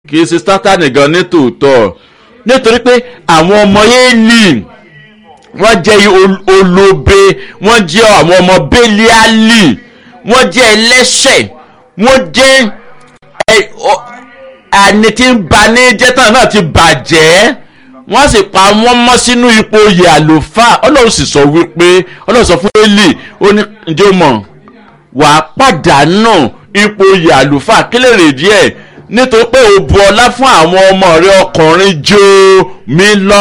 kì í ṣe sátánì gan ní tòótọ́ nítorí pé àwọn ọmọ éèlì wọ́n jẹ́ ol- olóbe wọ́n jẹ́ àwọn ọmọ bẹ́líálì wọ́n jẹ́ ẹlẹ́ṣẹ̀ wọ́n jẹ́ ẹ- ọ- àní tí ń ba ní jẹ́tàn náà ti bàjẹ́ wọ́n sì pa wọ́n mọ́ sínú ipò oyè àlùfáà ọlọ́run sì sọ wípé ọlọ́run sọ fún élì ó ní ǹjẹ́ o mọ̀ wàá pàdánù ipò oyè àlùfáà kílè rè díẹ̀ nítorí pé o bu ọlá fún àwọn ọmọ rẹ ọkùnrin jó mi lọ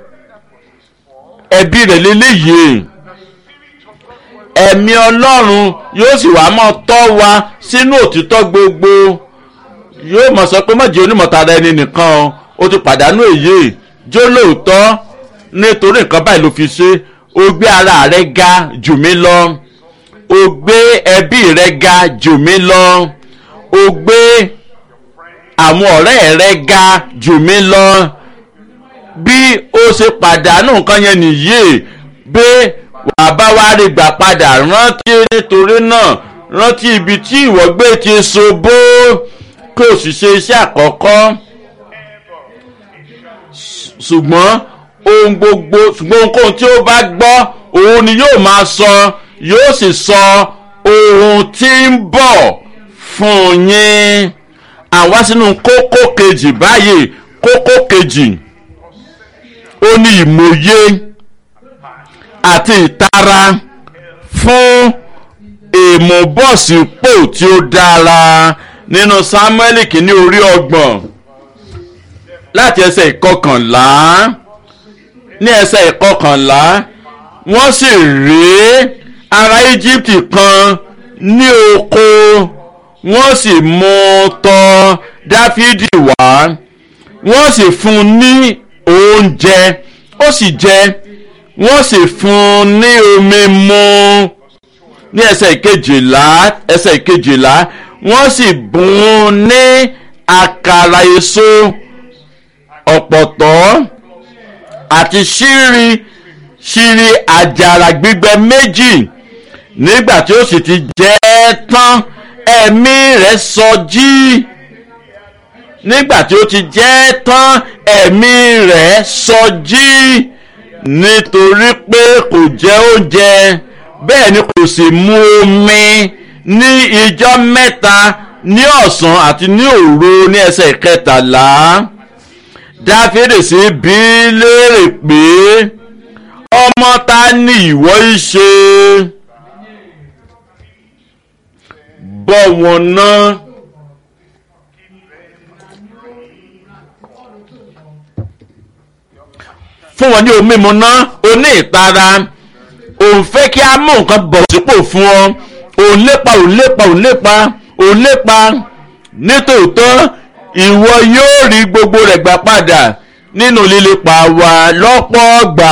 ẹbí rẹ̀ lélẹ́yìí ẹ̀mí ọlọ́run yóò sì wá mọ́ tọ́ wa sínú òtítọ́ gbogbo yóò mọ̀ sọ pé mọ̀jẹ̀ onímọ̀tara ẹni nìkan o ó ti pàdánù èyí jó lóòótọ́ nítorí nǹkan báyìí ló fi ṣe o gbé ara rẹ ga jù mí lọ o gbé ẹbí rẹ ga jù mí lọ o gbé àwọn ọ̀rẹ́ rẹ ga jù mí lọ bí ó ṣe pàdánù nǹkan yẹn nìyí bí wàá bá wá rí gbà padà rántí nítorí náà rántí ibi tí ìwọ gbé ti ṣubú kí o sì ṣe iṣẹ́ àkọ́kọ́ ṣùgbọ́n ohun gbogbo ṣùgbọ́n ohunkóhun tí ó bá gbọ́ òun ni yóò máa sọ yóò sì sọ ohun tí ń bọ̀ fún yín àwa sínú kókó kejì báyìí kókó kejì ó ní ìmòye àti ìtara fún ìmúbọ̀sípò tí ó dára nínú samuel kìíní orí ọgbọ̀n láti ẹsẹ̀ ìkọkànlá ní ẹsẹ̀ ìkọkànlá wọ́n sì rí ará egypt kan ní oko wọ́n sì mú un tọ̀ dáfídì wá wọ́n sì fún un ní oúnjẹ ó sì jẹ wọ́n sì fún un ní omi mu ní ẹsẹ̀ ìkejìlá ẹsẹ̀ ìkejìlá wọ́n sì bùn ún ní àkàrà èso ọ̀pọ̀tọ́ àti ṣírí ṣírí àjàrà gbígbẹ méjì nígbà tí ó sì ti jẹ́ ẹ́ tán ẹ̀mí rẹ̀ sọjí nígbà tí ó ti jẹ́ ẹ́ tán ẹ̀mí rẹ̀ sọjí nítorí pé kò jẹ oúnjẹ bẹ́ẹ̀ ni kò sì mu omi ní ijọ́ mẹ́ta ní ọ̀sán àti ní òru ní ẹsẹ̀ kẹtàlá dáfídì sí bí léèrè pé ọmọ ta ni ìwọ í ṣe bọ́ wọn náà. fún wọn ní omi mímu ná oní ìtara òun fẹ́ kí a mú nǹkan bọ̀ sípò fún ọ òun lépa òun lépa òun lépa òun lépa nítòótọ́ ìwọ yóò rí gbogbo rẹ̀ gbà padà nínú lílépa wa lọ́pọ̀ gbà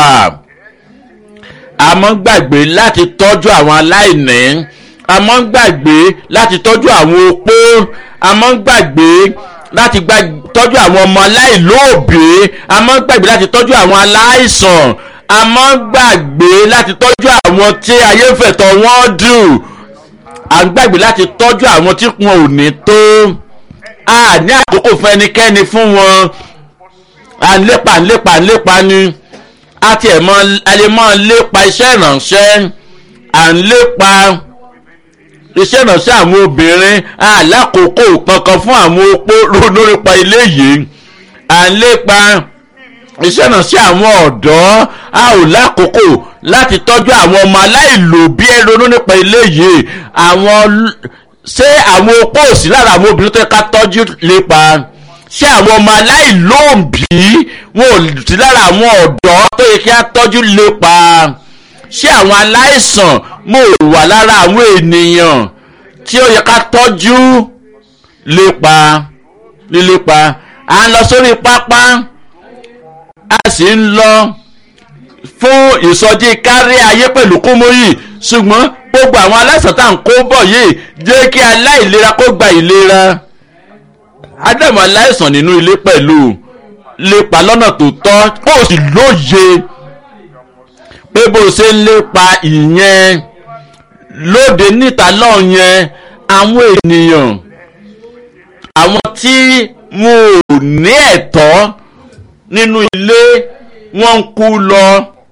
àmọ́ gbàgbé láti tọ́jú àwọn aláìní àmọ́ gbàgbé láti tọ́jú àwọn opó àmọ́ gbàgbé láti tọ́jú àwọn ọmọ aláìlóòbí àmọ́ gbàgbé láti tọ́jú àwọn aláìsàn àmọ́ gbàgbé láti tọ́jú àwọn tí ayé fẹ̀tọ̀ wọ́n dùn à ń gbàgbé láti tọ́jú àwọn tí wọn ò ní tó a ní àkókò fún ẹnikẹ́ni fún wọn à ń lépa ń lépa ń lépa ni a tiẹ̀ mọ a lè mọ lépa iṣẹ́ ìrànṣẹ́ à ń lépa iṣẹ́ ìrànṣẹ́ àwọn obìnrin alákòókò kankan fún àwọn opó lórípa ilé yìí à ń lépa iṣẹ́ ìrànṣẹ́ àwọn ọ̀dọ́ a ò lákòókò láti tọ́jú àwọn ọmọ aláìlòbí ẹ ronú nípa ilé yìí àwọn ṣé àwọn opó òsì lára àwọn obìnrin tó yẹ ká tọ́jú lépa ṣé àwọn ọmọ aláìlóòbí wọn ò sí lára àwọn ọ̀dọ́ tó yẹ kí á tọ́jú lépa ṣé àwọn aláìsàn mo wà lára àwọn ènìyàn tí ó yẹ ká tọ́jú lépa lílépa à ń lọ sórí pápá a sì ń lọ fún ìsọjí kárí ayé pẹ̀lú kúmóyì ṣùgbọ́n gbogbo àwọn aláìsàn tá à ń kó bọ̀ yìí jẹ́ kí aláìlera kó gba ìlera ádámù aláìsàn nínú ilé pẹ̀lú lépa lọ́nà tó tọ́ kó o sì lóye pé bó o ṣe ń lépa ìyẹn lóde níta náà yẹn àwọn ènìyàn àwọn tí wọn ò ní ẹ̀tọ́ nínú ilé wọ́n ń kú lọ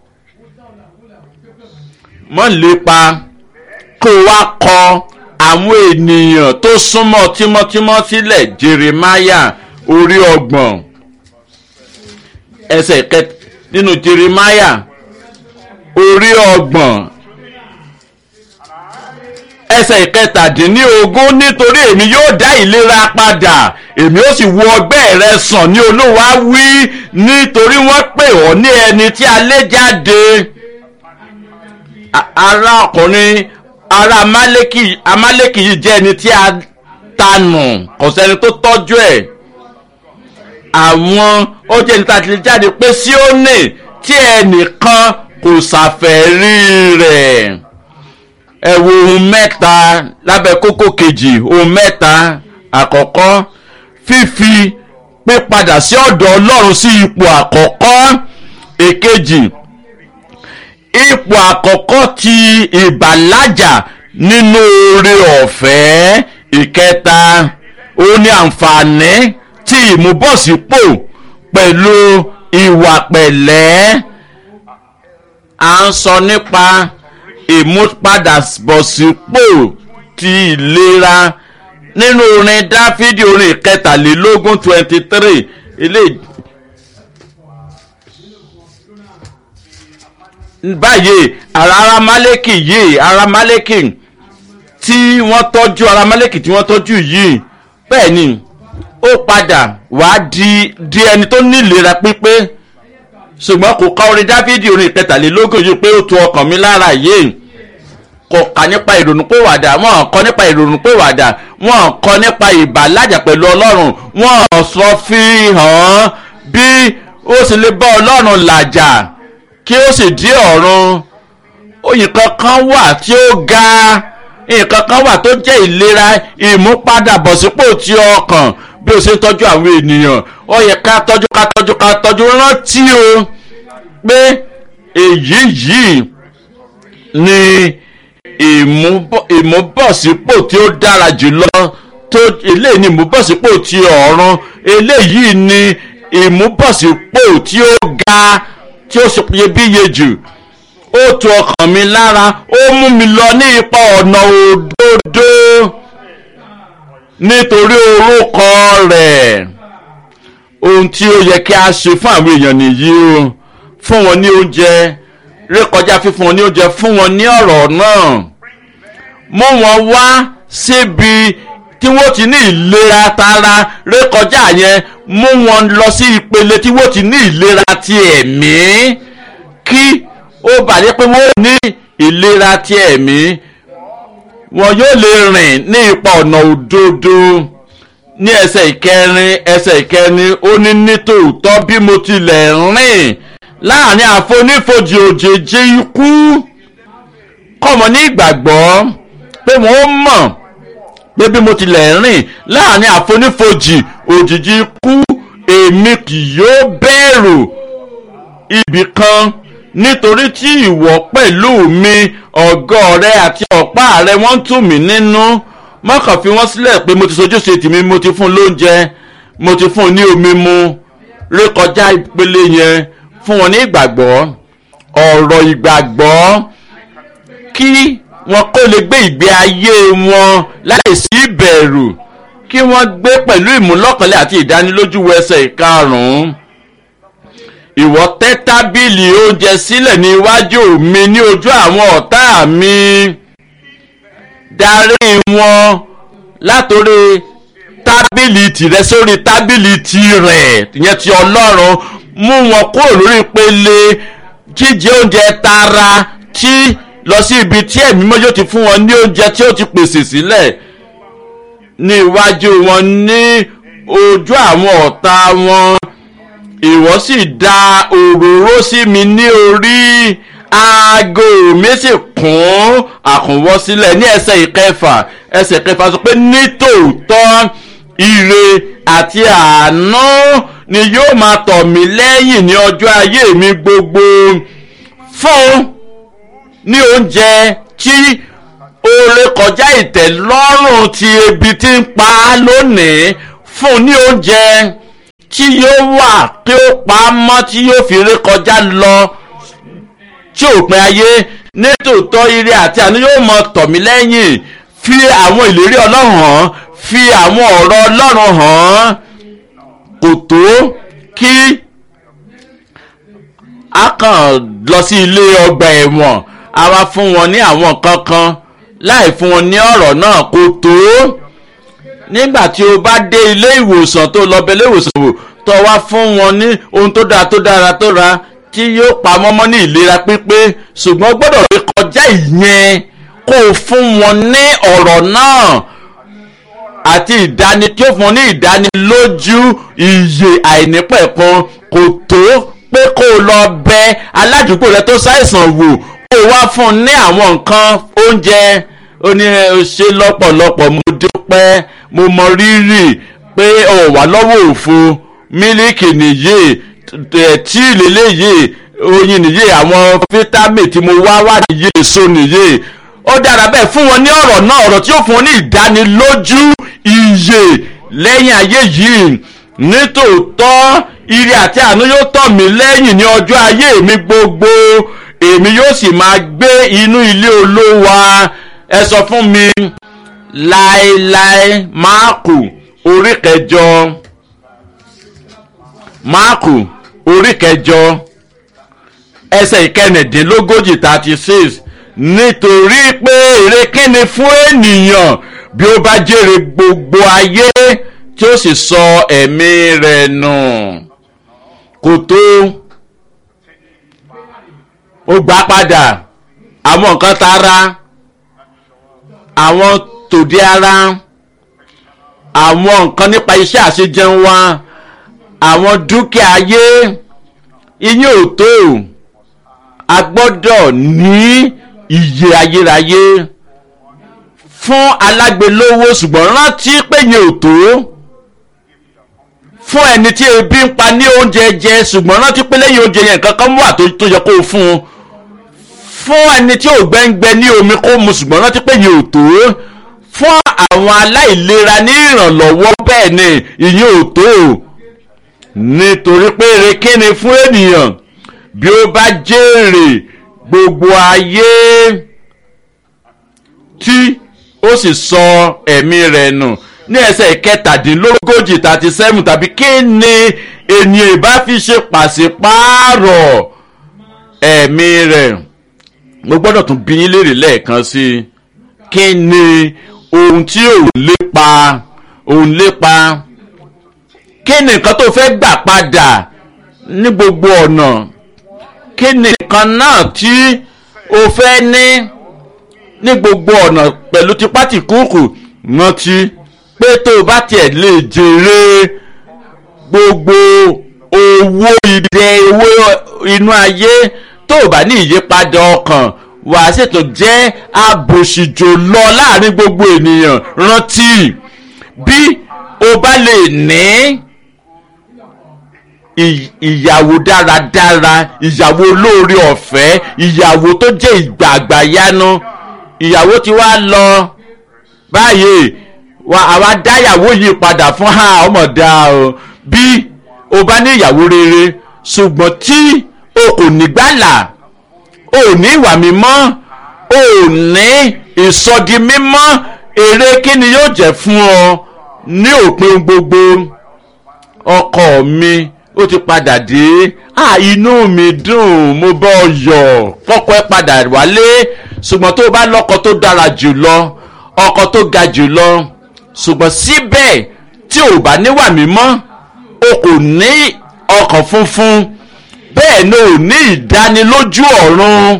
mọ́ lépa kó wá kọ àwọn ènìyàn tó súnmọ́ tímọ́tímọ́ sílẹ̀ jeremiah orí ọgbọ̀n ẹsẹ̀ kẹta nínú jeremiah orí ọgbọ̀n ẹsẹ̀ ìkẹtàdínlógún nítorí èmi yóò dá ìlera padà èmi ó sì wo ọgbẹ́ rẹ sàn ní olúwa wí nítorí wọ́n pè ọ́ ní ẹni tí a lé jáde ará ọkùnrin ará amálẹ́kì amálẹ́kì yìí jẹ́ ẹni tí a tanù kò sẹ́ni tó tọ́jú ẹ̀ àwọn ó jẹ́ ẹni tí a ti lè jáde pé Síónì tí ẹnìkan kò ṣàfẹ́rí rẹ̀ ẹ wo ohun mẹ́ta lábẹ́ kókó kejì ohun mẹ́ta àkọ́kọ́ fífi pípadà sí ọ̀dọ̀ Ọlọ́run sí ipò àkọ́kọ́ èkejì ipò àkọ́kọ́ ti ìbàlájà nínú oore ọ̀fẹ́ ìkẹta ó ní àǹfààní tí ìmúbọ̀sípò pẹ̀lú ìwà pẹ̀lẹ́ à ń sọ nípa ìmúpadàbọ̀sípò ti ìlera nínú orin dáfídì orin ìkẹtàlélógún twenty three eléyìí. báyìí ara aramaleki yìí aramaleki tí wọ́n tọ́jú aramaleki tí wọ́n tọ́jú yìí bẹ́ẹ̀ ni ó padà wá di di ẹni tó ní ìlera pípé ṣùgbọ́n kò ka orin dáfídì orin ìkẹtàlélógún yìí pé ó tu ọkàn mi lára yìí kò kà nípa ìrònúpìwàdà wọ́n kọ́ nípa ìrònúpìwàdà wọ́n kọ́ nípa ìbàlájà pẹ̀lú ọlọ́run wọ́n sọ fi hàn bí ó sì lè bá ọlọ́run làjà kí ó sì dí ọ̀run nǹkan kan wà tí ó ga nǹkan kan wà tó jẹ́ ìlera ìmúpadàbọ̀sípò ti ọkàn bí o ṣe ń tọ́jú àwọn ènìyàn ó yẹ ká tọ́jú ká tọ́jú ká tọ́jú rántí o pé èyí yìí ni ìmúbọ̀sípò tí ó dára jùlọ tó eléyìí ni ìmúbọ̀sípò ti ọ̀run eléyìí ni ìmúbọ̀sípò tí ó ga tí ó ṣe iyebíye jù ó tu ọkàn mi lára ó mú mi lọ ní ipa ọ̀nà òdodo nítorí orúkọ rẹ̀ ohun tí ó yẹ kí a ṣe fún àwọn èèyàn nìyí o fún wọn ní oúnjẹ rékọjá fífún wọn ní oúnjẹ fún wọn ní ọ̀rọ̀ náà mú wọn wá síbi tí wọ́n ti ní ìlera tara rékọjá yẹn mú wọn lọ sí ìpele tí wọ́n ti ní ìlera ti ẹ̀mí kí ó bàjẹ́ pé wọ́n ní ìlera ti ẹ̀mí wọn yóò lè rìn ní ipa ọ̀nà òdodo ní ẹsẹ̀ ìkẹrin ẹsẹ̀ ìkẹrin ó ní nítòótọ́ bí mo tilẹ̀ rìn láàrin àfonífojì òjèjì ikú kọ́mọ ní ìgbàgbọ́ pé wọ́n mọ̀ pé bí mo tilẹ̀ rìn láàrin àfonífojì òjìji ikú èmi kì yóò bẹ̀rù ibì kan nítorí tí ìwọ pẹ̀lú mi ọ̀gọ́ rẹ àti ọ̀pá rẹ wọ́n tù mí nínú mọ́kàn fi wọ́n sílẹ̀ pé mo ti sojúṣe tèmi mo ti fún un lóúnjẹ mo ti fún un ní omi mu rékọjá ìpele yẹn fún wọn ní ìgbàgbọ́ ọ̀rọ̀ ìgbàgbọ́ kí wọn kó lè gbé ìgbé ayé wọn láìsí ìbẹ̀rù kí wọ́n gbé pẹ̀lú ìmúlọ́kànlé àti ìdánilójú ẹsẹ̀ ìkarùn-ún ìwọ tẹ́ tábìlì oúnjẹ sílẹ̀ ní iwájú mi ní ojú àwọn ọ̀tá mi darí wọn látòrí tábìlì tìrẹ sórí tábìlì tirẹ̀ ìyẹn ti ọlọ́run mú wọn kúrò lórí ìpele jíjẹ oúnjẹ tara tí lọ sí ibi tí ẹ̀mí mọ́ yóò ti fún wọn ní oúnjẹ tí ó ti pèsè sílẹ̀ ní iwájú wọn ní ojú àwọn ọ̀tá wọn ìwọ sì da òróró sí mi ní orí aago mi sì kún àkùnwọ́ sílẹ̀ ní ẹsẹ̀ ìkẹfà ẹsẹ̀ ìkẹfà sọ pé nítòótọ́ ire àti àánú ni yóò máa tọ̀ mí lẹ́yìn ní ọjọ́ ayé mi gbogbo fún ní oúnjẹ tí oore kọjá ìtẹ́lọ́rùn ti ebi tí ń pa á lónìí fún ní oúnjẹ tí yóò wà tí ó pa á mọ́ tí yóò fi ré kọjá lọ tí òpin ayé nítòótọ́ ire àti àánú yóò mọ tọ̀ mí lẹ́yìn fi àwọn ìlérí ọlọ́run hàn fi àwọn ọ̀rọ̀ ọlọ́run hàn kò tó kí a kàn lọ sí ilé ọgbà ẹ̀wọ̀n a wá fún wọn ní àwọn kankan láì fún wọn ní ọ̀rọ̀ náà kò tó nígbà tí o bá dé ilé ìwòsàn tó lọ bẹ ilé ìwòsàn wò tó wá fún wọn ní ohun tó dára tó dára tó ra tí yóò pa mọ́mọ́ ní ìlera pípé ṣùgbọ́n gbọ́dọ̀ rí kọjá ìyẹn kó o fún wọn ní ọ̀rọ̀ náà àti ìdáni tí ó fún wọn ní ìdánilójú iye àìnípẹ̀kan kò tó pé kó o lọ bẹ aládùúgbò rẹ tó ṣàìsàn wò kó o wá fún un ní àwọn nǹkan oúnjẹ ó ní ṣe lọ́pọ̀lọpọ̀ mo dúpẹ́ mo mọ rírì pé o wà lọ́wọ́ òfo mílíkì nìyí tí lélẹ́yìí oyin nìyí àwọn fítámì tí mo wá wà nìyí èso nìyí ó dára bẹ́ẹ̀ fún wọn ní ọ̀rọ̀ náà ọ̀rọ̀ tí ó fún wọn ní ìdánilójú iye lẹ́yìn ayé yìí nítòótọ́ ire àti àánú yóò tọ̀ mí lẹ́yìn ní ọjọ́ ayé mi gbogbo èmi yóò sì máa gbé inú ilé olówa ẹ sọ fún mi láéláé máàkù orí kẹjọ máàkù orí kẹjọ ẹsẹ̀ ìkẹrìndínlógójì thirty six nítorí pé èrè kíni fún ènìyàn bí ó bá jèrè gbogbo ayé tí ó sì sọ ẹ̀mí rẹ̀ nù kò tó ó gbà padà àwọn nǹkan tara àwọn tòde ara àwọn nǹkan nípa iṣẹ́ àṣejẹun wa àwọn dúkìá ayé ìyẹn ò tó a gbọ́dọ̀ ní iye ayérayé fún alágbèlówó ṣùgbọ́n rántí pé yẹn ò tó fún ẹni tí ebi ń pa ní oúnjẹ jẹ ṣùgbọ́n rántí pé lẹ́yìn oúnjẹ yẹn nǹkan kan wà tó yẹ kó o fún un fún ẹni tí ò gbẹ́ngbẹ́ ní omi kó mu ṣùgbọ́n rántí pé yẹn ò tó fún àwọn aláìlera ní ìrànlọ́wọ́ bẹ́ẹ̀ ni ìyẹn ò tó nítorí pé èrè kíni fún ènìyàn bí ó bá jèrè gbogbo ayé tí ó sì sọ ẹ̀mí rẹ̀ nù ní ẹsẹ̀ kẹtàdínlógójì thirty seven tàbí kí ni ènìyàn ìbá fi ṣe pàṣípààrọ̀ ẹ̀mí rẹ̀ mo gbọ́dọ̀ tún bí yín léèrè lẹ́ẹ̀kan sí i kí ni ohun tí ò lépa òun lépa kí ni nǹkan tó fẹ́ gbà padà ní gbogbo ọ̀nà kí ni nǹkan náà tí o fẹ́ ní ní gbogbo ọ̀nà pẹ̀lú tipátìkúùkù rántí pé tó o bá tiẹ̀ lè jèrè gbogbo owó ìdẹ owó inú ayé tó o bá ní ìyípadà ọkàn wàá ṣètò jẹ́ abòṣìjò lọ láàrin gbogbo ènìyàn rántí bí o bá lè ní ìyàwó dáradára ìyàwó olóore ọ̀fẹ́ ìyàwó tó jẹ́ ìgbàgbà yánu ìyàwó tí wàá lọ báyìí wa àwa dáyàwó yìí padà fún ha ọmọ dá o bí o bá ní ìyàwó rere ṣùgbọ́n tí o kò ní gbàlà o ní ìwà mímọ́ o ní ìsọdi mímọ́ èrè kí ni yóò jẹ́ fún ọ ní òpin gbogbo ọkọ mi ó ti padà dé à inú mi dùn mo bọ́ yọ̀ kọ́kọ́ ẹ padà wálé ṣùgbọ́n tó o bá lọ́kọ tó dára jù lọ ọkọ tó ga jù lọ ṣùgbọ́n síbẹ̀ tí ò bá níwà mímọ́ o kò ní ọkàn funfun bẹ́ẹ̀ ni ò ní ìdánilójú ọ̀run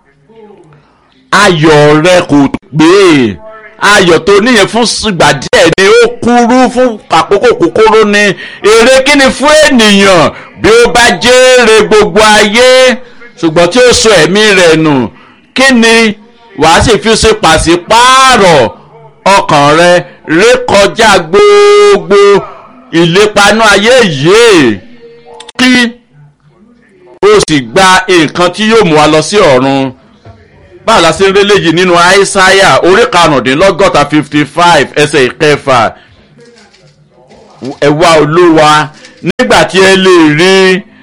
ayọ̀ rẹ kò pé ayọ̀ tó níyẹn fún ìgbà díẹ̀ ni ó kúrú fún àkókò kúkúrú ni èrè kíni fún ènìyàn bí ó bá jèrè gbogbo ayé ṣùgbọ́n tí ó sọ ẹ̀mí rẹ̀ nù kí ni wàá sì fi ṣe pàṣípààrọ̀ ọkàn rẹ rékọjá gbogbo ìlépanú ayé yìí kí o sì gba nǹkan tí yóò mú wa lọ sí ọ̀run báwo la ṣe ń rí léyìí nínú àìsáyà orí karùndínlọ́gọ́ta fifty five ẹsẹ̀ ìkẹfà ẹ̀wá olúwa nígbà tí ẹ lè rí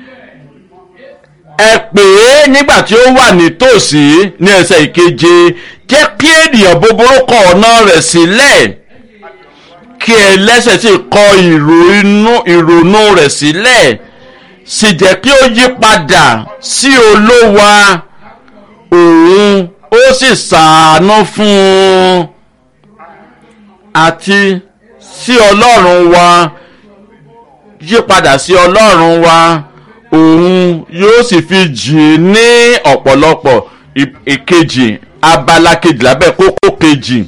ẹ pè é nígbà tí ó wà nítòsí ní ẹsẹ̀ ìkeje jẹ́ kí ènìyàn búburú kọ ọ̀nà rẹ̀ sílẹ̀ kí ẹlẹ́ṣẹ̀ sì kọ ìrònú rẹ̀ sílẹ̀ sì jẹ́ kí ó yí padà sí olówa òun ó sì ṣàánú fún un àti sí ọlọ́run wa yí padà sí ọlọ́run wa òun yóò sì fi jì ní ọ̀pọ̀lọpọ̀ ìkejì abala kejì lábẹ́ kókó kejì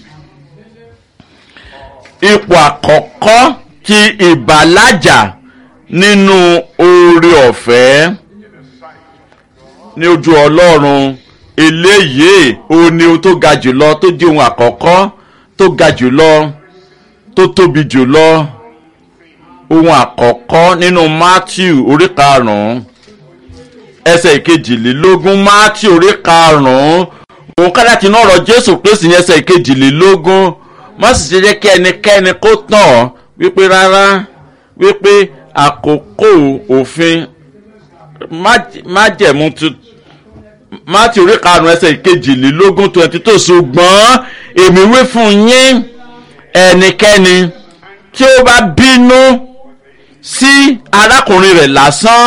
ipò àkọ́kọ́ ti ìbàlájà nínú oore ọ̀fẹ́ ní ojú ọlọ́run eléyìí òun ni ohun tó ga jùlọ tó di ohun àkọ́kọ́ tó ga jùlọ tó tóbi jùlọ ohun àkọ́kọ́ nínú matthew orí karùn-ún ẹsẹ̀ ìkejìlélógún matthew orí karùn-ún òun ká láti náà rọ jésù kristi ní ẹsẹ̀ ìkejìlélógún má sì ṣe jẹ́ kí ẹnikẹ́ni kó tàn ọ́ wípé rárá wípé àkókò òfin májẹ̀mú matthew orí karùn-ún ẹsẹ̀ ìkejìlélógún twenty two ṣùgbọ́n èmi wí fún yín ẹnikẹ́ni tí ó bá bínú sí arákùnrin rẹ̀ lásán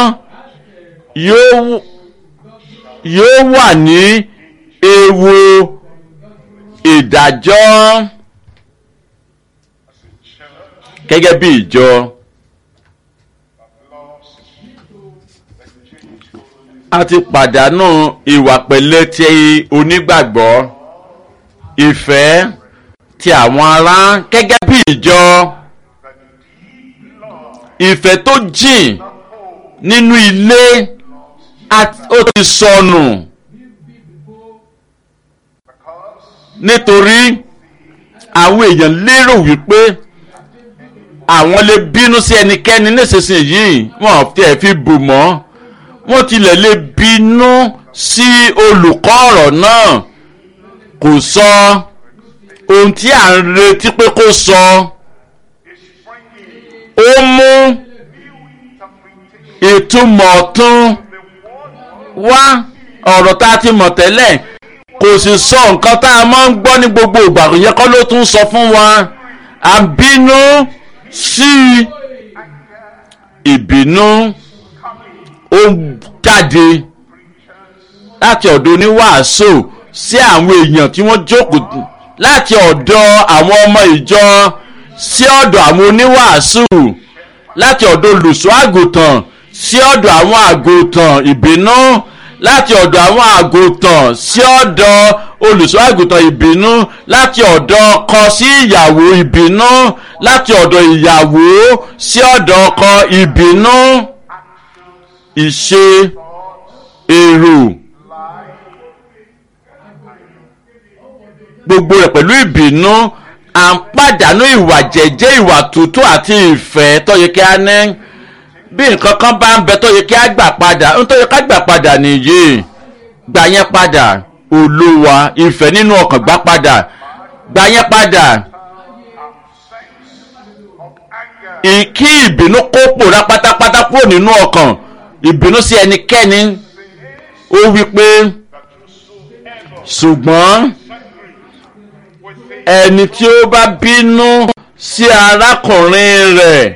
yóò wà ní ewu ìdájọ́ gẹ́gẹ́ bí ìjọ a ti pàdánù ìwà pẹ̀lẹ́ ti onígbàgbọ́ ìfẹ́ ti àwọn ará gẹ́gẹ́ bí ìjọ ìfẹ́ tó jìn nínú ilé ó ti sọnù nítorí àwọn èèyàn lérò wípé àwọn lè bínú sí ẹnikẹ́ni nísinsìnyí wọn tiẹ̀ fi bù mọ́ wọ́n tilẹ̀ lè bínú sí olùkọ́ ọ̀rọ̀ náà kò sọ ohun tí à ń retí pé kó sọ ó mú ìtumọ̀ ọ̀tún wá ọ̀rọ̀ tá a ti mọ̀ tẹ́lẹ̀ kò sì sọ nǹkan tá a máa ń gbọ́ ní gbogbo ìgbà yẹn kọ́ ló tún sọ fún wa à ń bínú sí ìbínú ó jáde láti ọ̀dọ̀ oníwàásù sí àwọn èèyàn tí wọ́n jókòó láti ọ̀dọ̀ àwọn ọmọ ìjọ sí ọ̀dọ̀ àwọn oníwàásù láti ọ̀dọ̀ olùṣọ́ àgùntàn sí ọ̀dọ̀ àwọn àgùntàn ìbínú láti ọ̀dọ̀ àwọn àgùntàn sí ọ̀dọ̀ olùṣọ́ àgùntàn ìbínú láti ọ̀dọ̀ ọkọ sí ìyàwó ìbínú láti ọ̀dọ̀ ìyàwó sí ọ̀dọ̀ ọkọ ìbínú ìṣe èrò gbogbo rẹ̀ pẹ̀lú ìbínú à ń pàdánù ìwà jẹ́jẹ́ ìwà tútù àti ìfẹ́ tó yẹ kí a ní bí nǹkan kan bá ń bẹ tó yẹ kí a gbà padà ń tó yẹ ká gbà padà nìyí gbà yẹn padà olúwa ìfẹ́ nínú ọkàn gbà padà gbà yẹn padà kí ìbínú kó pòórá pátápátá kúrò nínú ọkàn ìbínú sí ẹnikẹ́ni ó wí pé ṣùgbọ́n ẹni tí ó bá bínú sí arákùnrin rẹ̀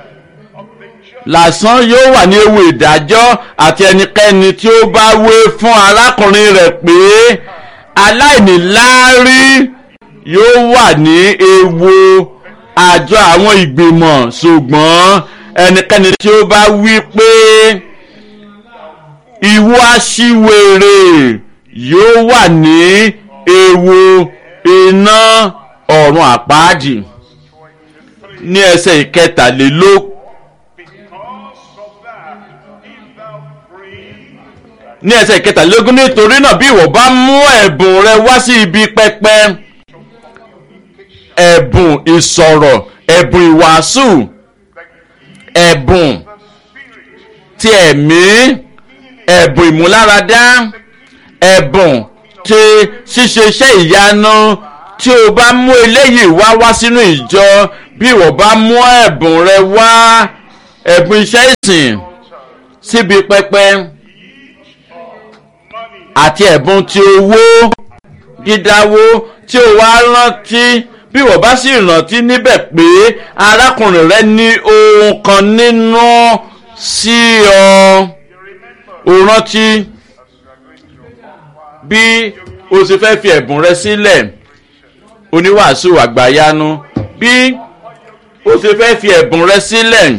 lásán yóò wà ní ewu ìdájọ́ àti ẹnikẹ́ni tí ó bá wé fún arákùnrin rẹ̀ pé aláìníláárí yóò wà ní ewu àjọ àwọn ìgbìmọ̀ ṣùgbọ́n ẹnikẹ́ni tí ó bá wí pé ìwọ aṣiwèrè yóò wà ní ewu iná ọ̀run àpáàdì ní ẹsẹ̀ ìkẹtàlélógún. ní ẹsẹ̀ ìkẹtàlélógún nítorí náà bí ìwọ bá mú ẹ̀bùn rẹ wá sí ibi pẹpẹ ẹ̀bùn ìsọ̀rọ̀ ẹ̀bùn ìwàásù ẹ̀bùn ti ẹ̀mí ẹ̀bùn ìmúláradá ẹ̀bùn ti ṣíṣe iṣẹ́ ìyanu tí o bá mú eléyìí wá wá sínú ìjọ bí ìwọ bá mú ẹ̀bùn rẹ wá ẹ̀bùn iṣẹ́ ìsìn síbi pẹpẹ àti ẹ̀bùn ti owó dídáwó tí o wá rántí bí wọ́n bá sì rántí níbẹ̀ pé arákùnrin rẹ ní ohun kan nínú sí ọ o rántí bí o sì fẹ́ fi ẹ̀bùn rẹ sílẹ̀ oníwàásù àgbàyanu bí o sì fẹ́ fi ẹ̀bùn rẹ sílẹ̀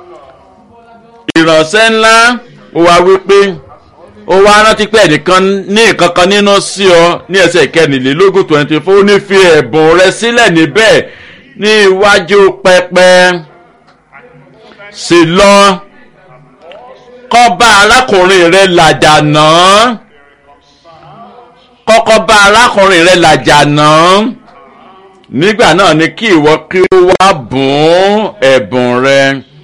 ìránṣẹ́ ńlá ó wá wípé ó wá rántí pé ẹnìkan ní nǹkan kan nínú sí ọ ní ẹsẹ̀ kẹrìnlélógún twenty four ó ní fi ẹ̀bùn rẹ sílẹ̀ níbẹ̀ ní iwájú pẹpẹ sì lọ kọ́ bá arákùnrin rẹ làjà náà kọ́kọ́ bá arákùnrin rẹ làjà náà nígbà náà ni kí ìwọ kí ó wá bùn ẹ̀bùn rẹ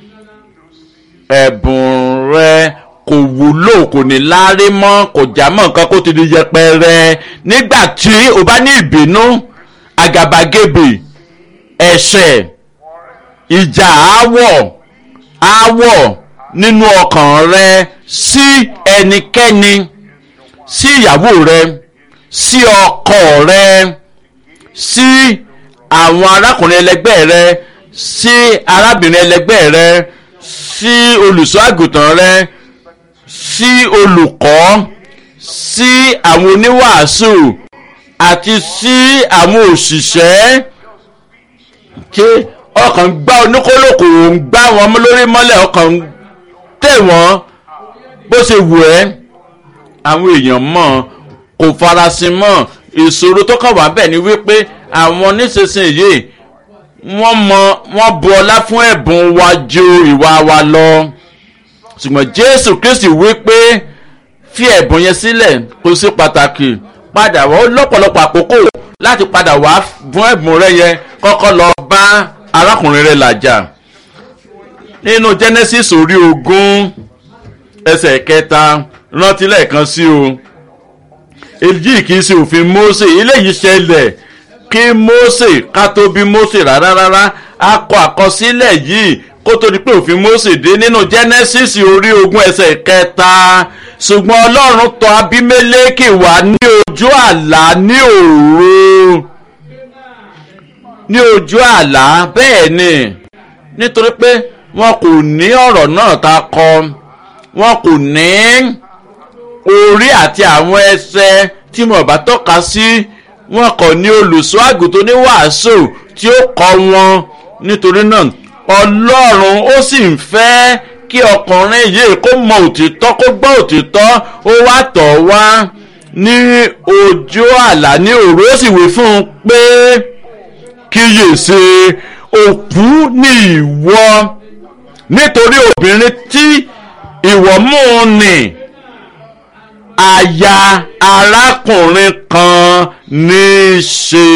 ẹ̀bùn rẹ kò wúlò kò ní láárí mọ́ kò já mọ́ nǹkan kó ti di yẹpẹrẹ nígbà tí o bá ní ìbínú àgàbàgebè ẹ̀ṣẹ̀ ìjà àáwọ̀ àáwọ̀ nínú ọkàn rẹ sí ẹnikẹ́ni sí ìyàwó rẹ sí ọkọ rẹ sí àwọn arákùnrin ẹlẹgbẹ́ rẹ sí arábìnrin ẹlẹgbẹ́ rẹ sí olùṣọ́ àgùntàn rẹ sí olùkọ́ sí àwọn oníwàásù àti sí àwọn òṣìṣẹ́ tí ọkàn gbá oníkólókò ń gbá wọn lórí mọ́lẹ̀ ọkàn tẹ̀ wọ́n bó ṣe wù ẹ́ àwọn èèyàn mọ̀ kò farasin mọ́ ìṣòro tó kàn wá bẹ́ẹ̀ ni wípé àwọn nísinsìnyí wọ́n mọ wọ́n bu ọlá fún ẹ̀bùn wa ju ìwà wa lọ ṣùgbọ́n jésù kristi wípé fi ẹ̀bùn yẹn sílẹ̀ kó sí pàtàkì padà wá ó lọ́pọ̀lọpọ̀ àkókò láti padà wá fún ẹ̀bùn rẹ yẹn kọ́kọ́ lọ bá arákùnrin rẹ làjà nínú genesis orí ogún ẹsẹ̀ kẹta rántí lẹ́ẹ̀kan sí o èyí kì í ṣe òfin mose eléyìí ṣẹlẹ̀ kí mose ká tó bí mose rárá rárá a kọ àkọsílẹ̀ yìí kó tó di pé òfin mose dé nínú genesis orí ogún ẹsẹ̀ kẹta ṣùgbọ́n ọlọ́run tọ̀ abimeleki wá ní ojú àlá ní òru ní ojú àlá bẹ́ẹ̀ ni nítorí pé wọn kò ní ọ̀rọ̀ náà ta kọ wọn kò ní orí àti àwọn ẹsẹ̀ tí mo bá tọ́ka sí wọn kò ní olùṣọ́ àgùntàn ní wàásù tí ó kọ́ wọn nítorí náà ọlọ́run ó sì ń fẹ́ kí ọkùnrin yìí kó mọ òtítọ́ kó gbọ́ òtítọ́ ó wá tọ̀ wá ní ojú àlá ní òru ó sì wí fún un pé kíyèsí òkú ni ìwọ nítorí obìnrin tí ìwọ mú un nì aya arákùnrin kan ní í ṣe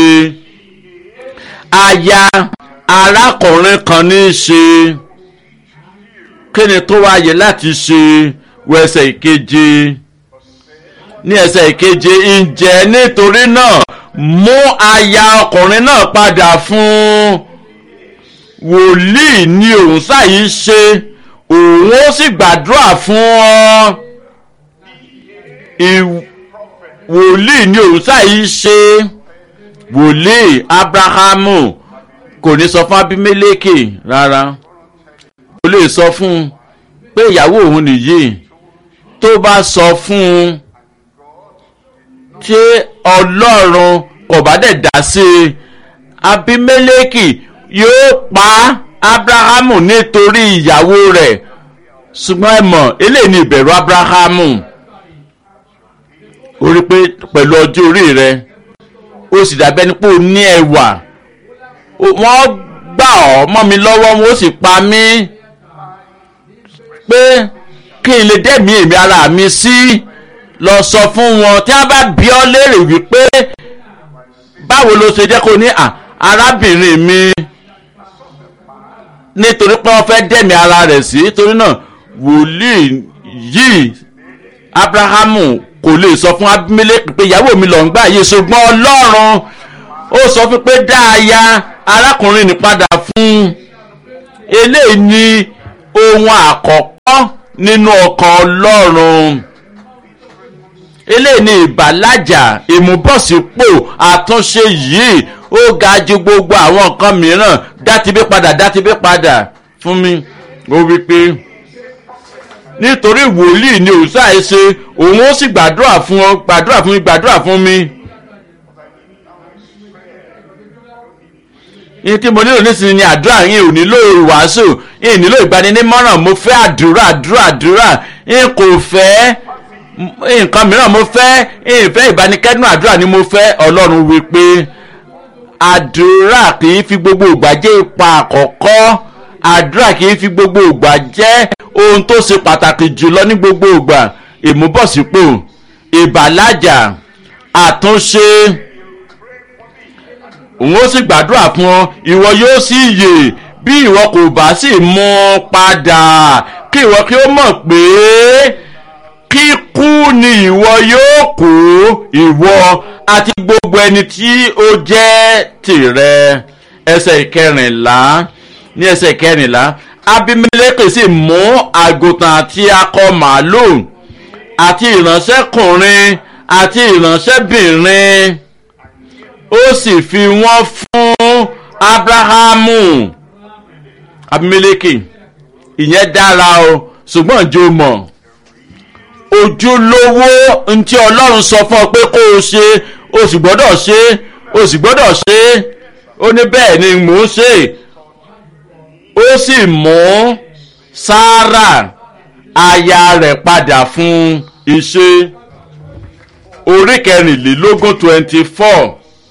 aya arákùnrin kan ní í ṣe kí ni tó wáyé láti ṣe wẹsẹ̀ ìkeje ní ẹsẹ̀ ìkeje ǹjẹ́ nítorí náà mú aya ọkùnrin náà padà fún wòlíì ni òun ṣàyí ṣe òun ó sì gbàdúrà fún ọ wòlíì ni òun ṣàyí ṣe wòlíì abrahamu kò ní sọ fún abimeleke rárá kò lè sọ fún un pé ìyàwó òun nìyí tó bá sọ fún un tí ọlọ́run kò bá dẹ̀ dá sí i abimeleki yóò pa abrahamu nítorí ìyàwó rẹ̀ ṣùgbọ́n ẹ mọ̀ eléyìí ni ìbẹ̀rù abrahamu ó rí pé pẹ̀lú ọjọ́ orí rẹ̀ ó sì dàbẹ́ ni pé ó ní ẹwà wọ́n gbà ọ́ mọ́ mi lọ́wọ́ wọn ó sì pa mí pé kí n lè dẹ́mi èmi ara mi sí lọ sọ fún wọn tí wọ́n bá bí ọ léèrè wípé báwo ló ṣe jẹ́ kó ní arábìnrin mi nítorí pé wọ́n fẹ́ dẹ́mi ara rẹ̀ sí torí náà wòlíì yìí abrahamu kò lè sọ fún abimeleki pé ìyàwó mi lọ ń gbà yìí ṣùgbọ́n ọlọ́run ó sọ fún pé dáaya arákùnrin ní padà fún eléyìí ni ohun àkọ́kọ́ nínú ọkàn ọlọ́run eléyìí ni ìbàlájà ìmúbọ̀sípò àtúnṣe yìí ó ga ju gbogbo àwọn nǹkan mìíràn dátibí padà dátibí padà fún mi ó wí pé nítorí wòlíì ni òòṣà ẹ ṣe òun ó sì gbàdúrà fún ọ gbàdúrà fún mi gbàdúrà fún mi. ní tí mo nílò nísìnyí ni àdúrà yín ò nílò ìwàásù yín nílò ìgbaninímọ̀ràn mo fẹ́ àdúrà àdúrà àdúrà yín kò fẹ́ nǹkan mìíràn mo fẹ́ ìfẹ́ ìbánikẹ́dùn àdúrà ni mo fẹ́ ọlọ́run wí pé àdúrà kì í fi gbogbo ìgbà jẹ́ ipa àkọ́kọ́ àdúrà kì í fi gbogbo ìgbà jẹ́ ohun tó ṣe pàtàkì jùlọ ní gbogbo ìgbà ìmúbọ̀sípò ìbàlájà àtúnṣe òun ó sì gbàdúrà fún ọ ìwọ yóò sì yè bí ìwọ kò bá sì mú padà kí ìwọ kí ó mọ̀ pé kíkú ni ìwọ yóò kú ìwọ àti gbogbo ẹni tí ó jẹ́ tìrẹ ẹsẹ̀ ìkẹrìnlá ní ẹsẹ̀ ìkẹrìnlá abimeleke sì mú àgùntàn àti akọ màálùú àti ìránṣẹ́kùnrin àti ìránṣẹ́bìnrin ó sì fi wọ́n fún abrahamu abimeleke ìyẹn dára o ṣùgbọ́n jò mọ̀ ojúlówó ntí ọlọ́run sọ fún ọ pé kó o ṣe o sì gbọ́dọ̀ ṣe o sì gbọ́dọ̀ ṣe ó ní bẹ́ẹ̀ ni mò ń ṣe ó sì mú sáárà aya rẹ̀ padà fún iṣẹ́ orí kẹrìnlélógún twenty four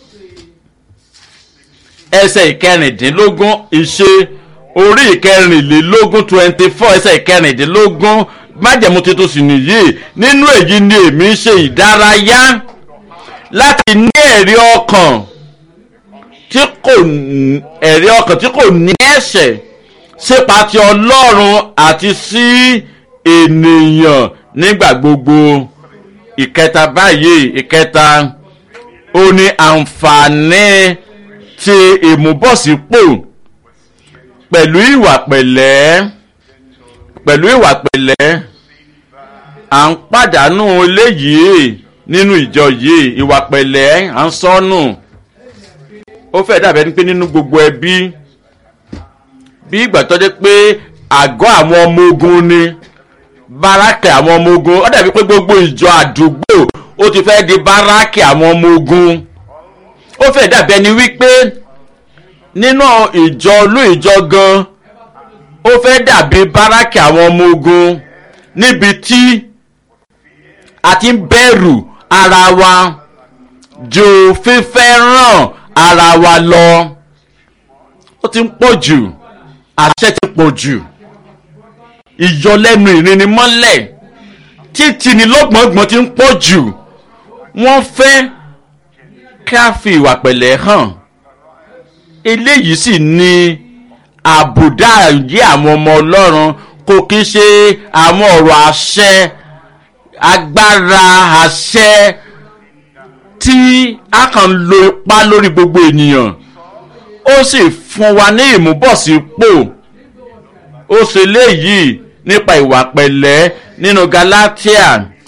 ẹsẹ̀ ìkẹrìndínlógún iṣẹ́ orí ìkẹrìnlélógún twenty four ẹsẹ̀ ìkẹrìndínlógún májẹ̀mú tuntun sì nìyí nínú èyí ni èmi ń ṣe ìdárayá láti ní ẹ̀rí ọkàn tí kò ẹ̀rí ọkàn tí kò ní ẹ̀ṣẹ̀ sípa ti ọlọ́run àti sí ènìyàn nígbà gbogbo ìkẹta báyìí ìkẹta ó ní àǹfààní ti ìmúbọ̀sípò pẹ̀lú ìwà pẹ̀lẹ́ pẹ̀lú ìwà pẹ̀lẹ́ à ń pàdánù eléyìí nínú ìjọ yìí ìwà pẹ̀lẹ́ à ń sọnù ó fẹ́ dàbẹ́ ni pé nínú gbogbo ẹbí bí ìgbà tó dé pé àgọ́ àwọn ọmọ ogun ni báràkì àwọn ọmọ ogun ó dàbí pé gbogbo ìjọ àdúgbò ó ti fẹ́ di báràkì àwọn ọmọ ogun ó fẹ́ dàbí ẹni wípé nínú ìjọ olú ìjọ gan ó fẹ́ dàbí báràkì àwọn ọmọ ogun níbi tí a ti ń bẹ̀rù ara wa ju fífẹ́ ràn ara wa lọ ó ti ń pọ̀ jù àṣẹ ti pọ̀ jù ìyọlẹ́nu ìrìnnimọ́lẹ̀ títí ni lọ́gbọ̀ngbọ̀n ti ń pọ̀ jù wọ́n fẹ́ ká fi ìwà pẹ̀lẹ́ hàn eléyìí sì ni àbùdá yí àwọn ọmọ ọlọ́run kò kí ṣe àwọn ọ̀rọ̀ àṣẹ agbára àṣẹ tí a kàn lo ipá lórí gbogbo ènìyàn ó sì fún wa ní ìmúbọ̀sípò ó ṣe léyìí nípa ìwà pẹ̀lẹ́ nínú galatia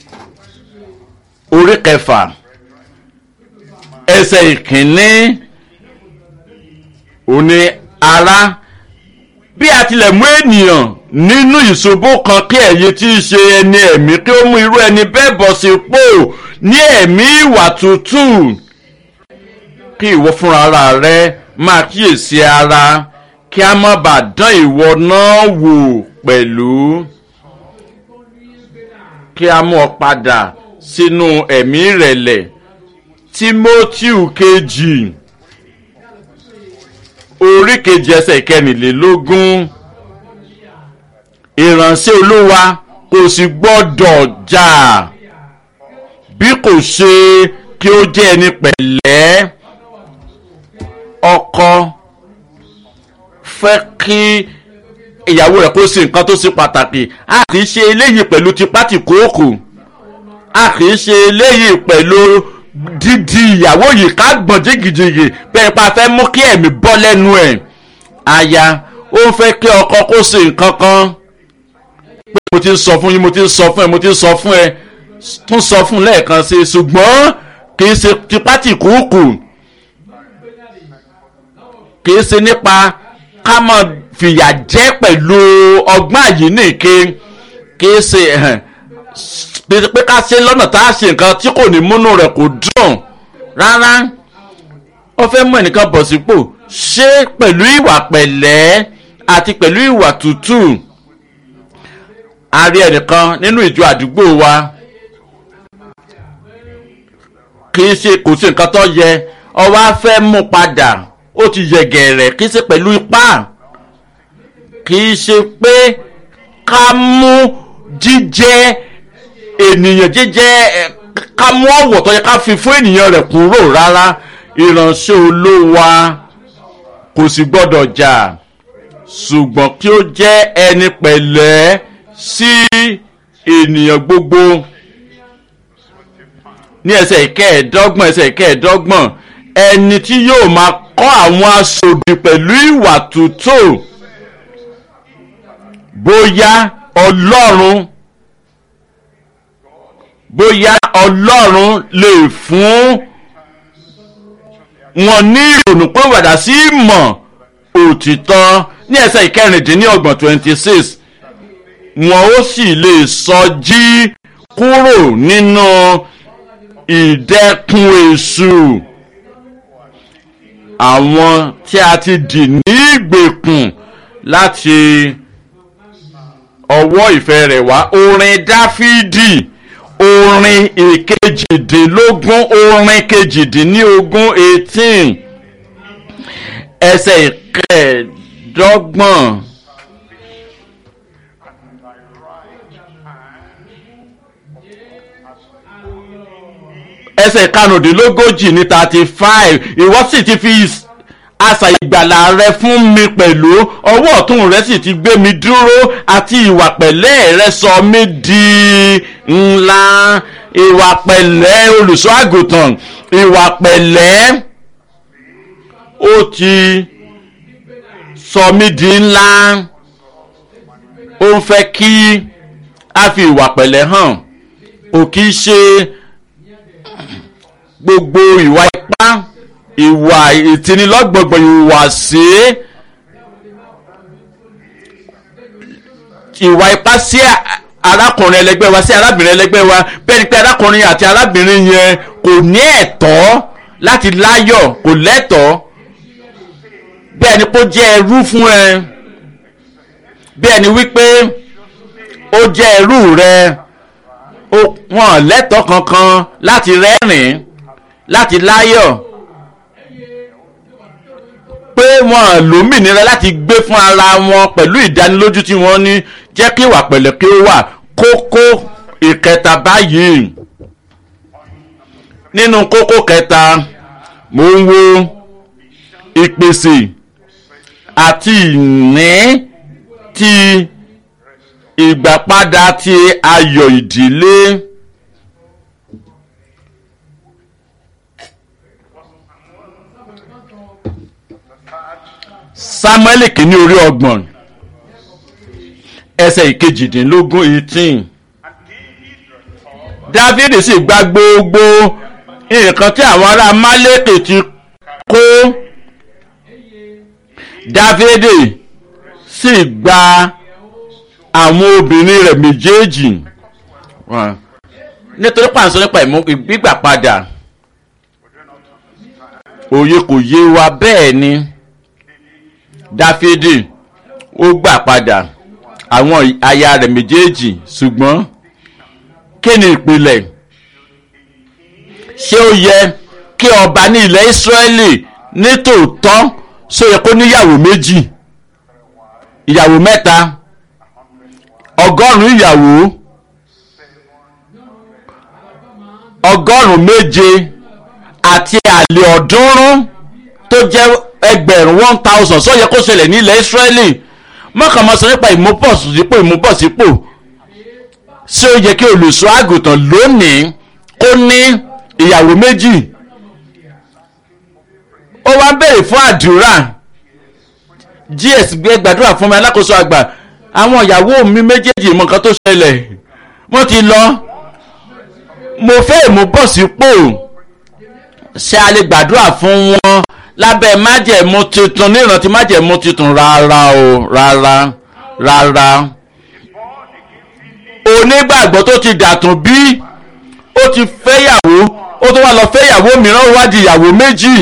orí kẹfà ẹsẹ̀ ìkíní òní ara bí a tilẹ̀ mú ènìyàn nínú ìṣubú kan kí ẹ̀yin tí í ṣe ẹni ẹ̀mí kí ó mú irú ẹni bẹ́ẹ̀ bọ̀ sípò ní ẹ̀mí ìwà tútù kí ìwọ fúnra rẹ máa kíyèsí ara kí a má bàa dán ìwọ náà wò pẹ̀lú kí a mú ọ padà sínú ẹ̀mí ìrẹ̀lẹ̀ timothy kejì orí kejì ẹsẹ̀ ìkẹrìnlélógún ìránṣẹ́ olúwa kò sì gbọ́dọ̀ jà bí kò ṣe kí ó jẹ́ ẹni pẹ̀lẹ́ ọkọ fẹ́ kí ìyàwó rẹ̀ kó ṣe nǹkan tó ṣe pàtàkì a kì í ṣe eléyìí pẹ̀lú tipátìkóòkò a kì í ṣe eléyìí pẹ̀lú dídi ìyàwó yìí ká gbọ̀n jìgìjìgì bẹ́ẹ̀ pa fẹ́ mú kí ẹ̀mí bọ́ lẹ́nu ẹ̀ aya ó ń fẹ́ kí ọkọ kó ṣe nǹkan kan pé mo ti ń sọ fún yín mo ti ń sọ fún ẹ mo ti ń sọ fún ẹ tún sọ fún lẹ́ẹ̀kan sí i ṣùgbọ́n kì í ṣe tipátì kúùkù kì í ṣe nípa ká mọ̀ fìyà jẹ pẹ̀lú ọgbọ́n àyíníke kì í ṣe pé ká ṣe lọ́nà tá a ṣe nǹkan tí kò ní múnú rẹ̀ kò dùn rárá ó fẹ́ mú ẹnìkan bọ̀ sípò ṣé pẹ̀lú ìwà pẹ̀lẹ́ àti pẹ̀lú ìwà tútù a rí ẹnìkan nínú ìjọ àdúgbò wa kì í ṣe kò sí nǹkan tó yẹ ọwọ́ á fẹ́ mú padà ó ti yẹ gẹ̀rẹ̀ kì í ṣe pẹ̀lú ipá kì í ṣe pé ká mú jíjẹ́ ènìyàn jíjẹ́ ká mú ọ̀wọ̀ tó yẹ ká fi fún ènìyàn rẹ̀ kúrò rárá ìránṣẹ́ olówa kò sì gbọ́dọ̀ jà ṣùgbọ́n kí ó jẹ́ ẹni pẹ̀lẹ́ sí ènìyàn gbogbo ní ẹsẹ̀ ìkẹẹ̀ẹ́dọ́gbọ̀n ẹsẹ̀ ìkẹẹ̀ẹ́dọ́gbọ̀n ẹni tí yóò máa kọ́ àwọn aṣòdì pẹ̀lú ìwà tútù bóyá ọlọ́run bóyá ọlọ́run lè fún wọn ní ìrònú pé wàdà sí ìmọ̀ òtítọ́ ní ẹsẹ̀ ìkẹrìndínlọ́gbọ̀n twenty six wọn ó sì lè sọ jí kúrò nínú ìdẹ́kun èṣù àwọn tí a ti dì ní ìgbèkùn láti ọwọ́ ìfẹ́ rẹ̀ wá orin dáfídì orin ìkejìdínlógún orin kejìdínlógún eighteen ẹsẹ̀ ìkẹẹ̀dọ́gbọ̀n. ẹsẹ̀ karùndínlógójì ní thirty five ìwọ sì ti fi àṣà ìgbàlà rẹ fún mi pẹ̀lú ọwọ́ ọ̀tún rẹ sì ti gbé mi dúró àti ìwà pẹ̀lẹ́ rẹ sọ mí di ńlá ìwà pẹ̀lẹ́ olùṣọ́ àgùntàn ìwà pẹ̀lẹ́ ó ti sọ mí di ńlá ó ń fẹ́ kí a fi ìwà pẹ̀lẹ́ hàn kò kí í ṣe gbogbo ìwà ipá ìwà ìtinilọ́gbọ̀gbọ̀ ìwàsí ìwà ipá sí arákùnrin ẹlẹgbẹ́ wa sí arábìnrin ẹlẹgbẹ́ wa bẹ́ẹ̀ ni pé arákùnrin àti arábìnrin yẹn kò ní ẹ̀tọ́ láti láyọ̀ kò lẹ́tọ̀ọ́ bẹ́ẹ̀ ni kó jẹ́ ẹrú fún ẹ bẹ́ẹ̀ ni wípé ó jẹ́ ẹrú rẹ wọn lẹ́tọ̀ọ́ kankan láti rẹ́rìn-ín láti láyọ̀ pé wọn lómìnira láti gbé fún ara wọn pẹ̀lú ìdánilójú tí wọ́n ní jẹ́ kí ìwà pẹ̀lẹ́ kí ó wà kókó ìkẹta báyìí nínú kókó kẹta mo ń wo ìpèsè àti ìní ti ìgbàpadà ti ayọ̀ ìdílé. samuel kìíní orí ọgbọ̀n ẹsẹ̀ ìkejìdínlógún eighteen david sì gba gbogbo nǹkan tí àwọn ará málékè ti kó david sì gba àwọn obìnrin rẹ̀ méjèèjì nítorí pàǹsọ nípa ìgbígbà padà òye kò yé wa bẹ́ẹ̀ ni dáfídì ó gbà padà àwọn aya rẹ̀ méjèèjì ṣùgbọ́n kí ni ìpìlẹ̀ ṣé ó yẹ kí ọba ní ilẹ̀ ìsírẹ́lì nítòótọ́ ṣó yẹ kó níyàwó méjì ìyàwó mẹ́ta ọgọ́rùn-ún ìyàwó ọgọ́rùn-ún méje àti àlè ọ̀ọ́dúnrún tó jẹ́ ẹgbẹ̀rún one thousand sọ yẹ kó ṣẹlẹ̀ ní ilẹ̀ Ísírẹ́lì mọ́kàn máa sọ nípa ìmúbọ̀sípò ìmúbọ̀sípò ṣé ó yẹ kí olùṣọ́ àgùntàn lónìí kó ní ìyàwó méjì ó wá béèrè fún àdúrà gs gbé gbàdúrà fún mi alákòóso àgbà àwọn ìyàwó mi méjèèjì mọ nǹkan tó ṣẹlẹ̀ wọ́n ti lọ mo fẹ́ mú bọ̀ sípò ṣé a lè gbàdúrà fún wọn lábẹ́ májẹ̀mú tuntun ní ìrántí májẹ̀mú tuntun rárá o rárá rárá onígbàgbọ́ tó ti dàtún bí ó ti fẹ́yàwó ó tó wá lọ fẹ́yàwó mìíràn ó wá di ìyàwó méjì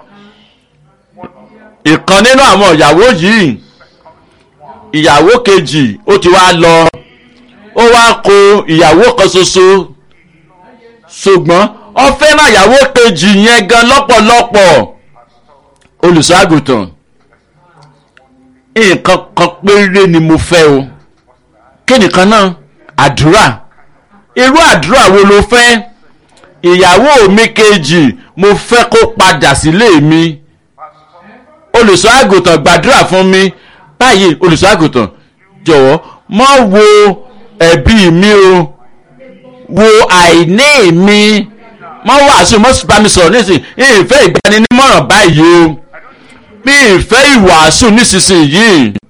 ìkan nínú àwọn ìyàwó yìí ìyàwó kejì ó ti wá lọ ó wá kó ìyàwó kan ṣoṣo ṣùgbọ́n ó fẹ́ràn ìyàwó kejì yẹn gan lọ́pọ̀lọpọ̀ olùṣọ́àgùtàn nǹkan kan péré ni mo fẹ́ o kí nìkan náà àdúrà irú àdúrà wo ló fẹ́ ìyàwó mi kejì mo fẹ́ kó padà sílé mi olùṣọ́ àgùntàn gbàdúrà fún mi báyìí olùṣọ́ àgùntàn jọ̀wọ́ mọ́ wo ẹ̀bí mi o wo àìní mi mọ́ wàásù mọ́ bá mi sọ̀rọ̀ nísìnyí ìfẹ́ ìgbaninímọ̀ràn báyìí o mi ìfẹ́ ìwàásù nísinsìnyí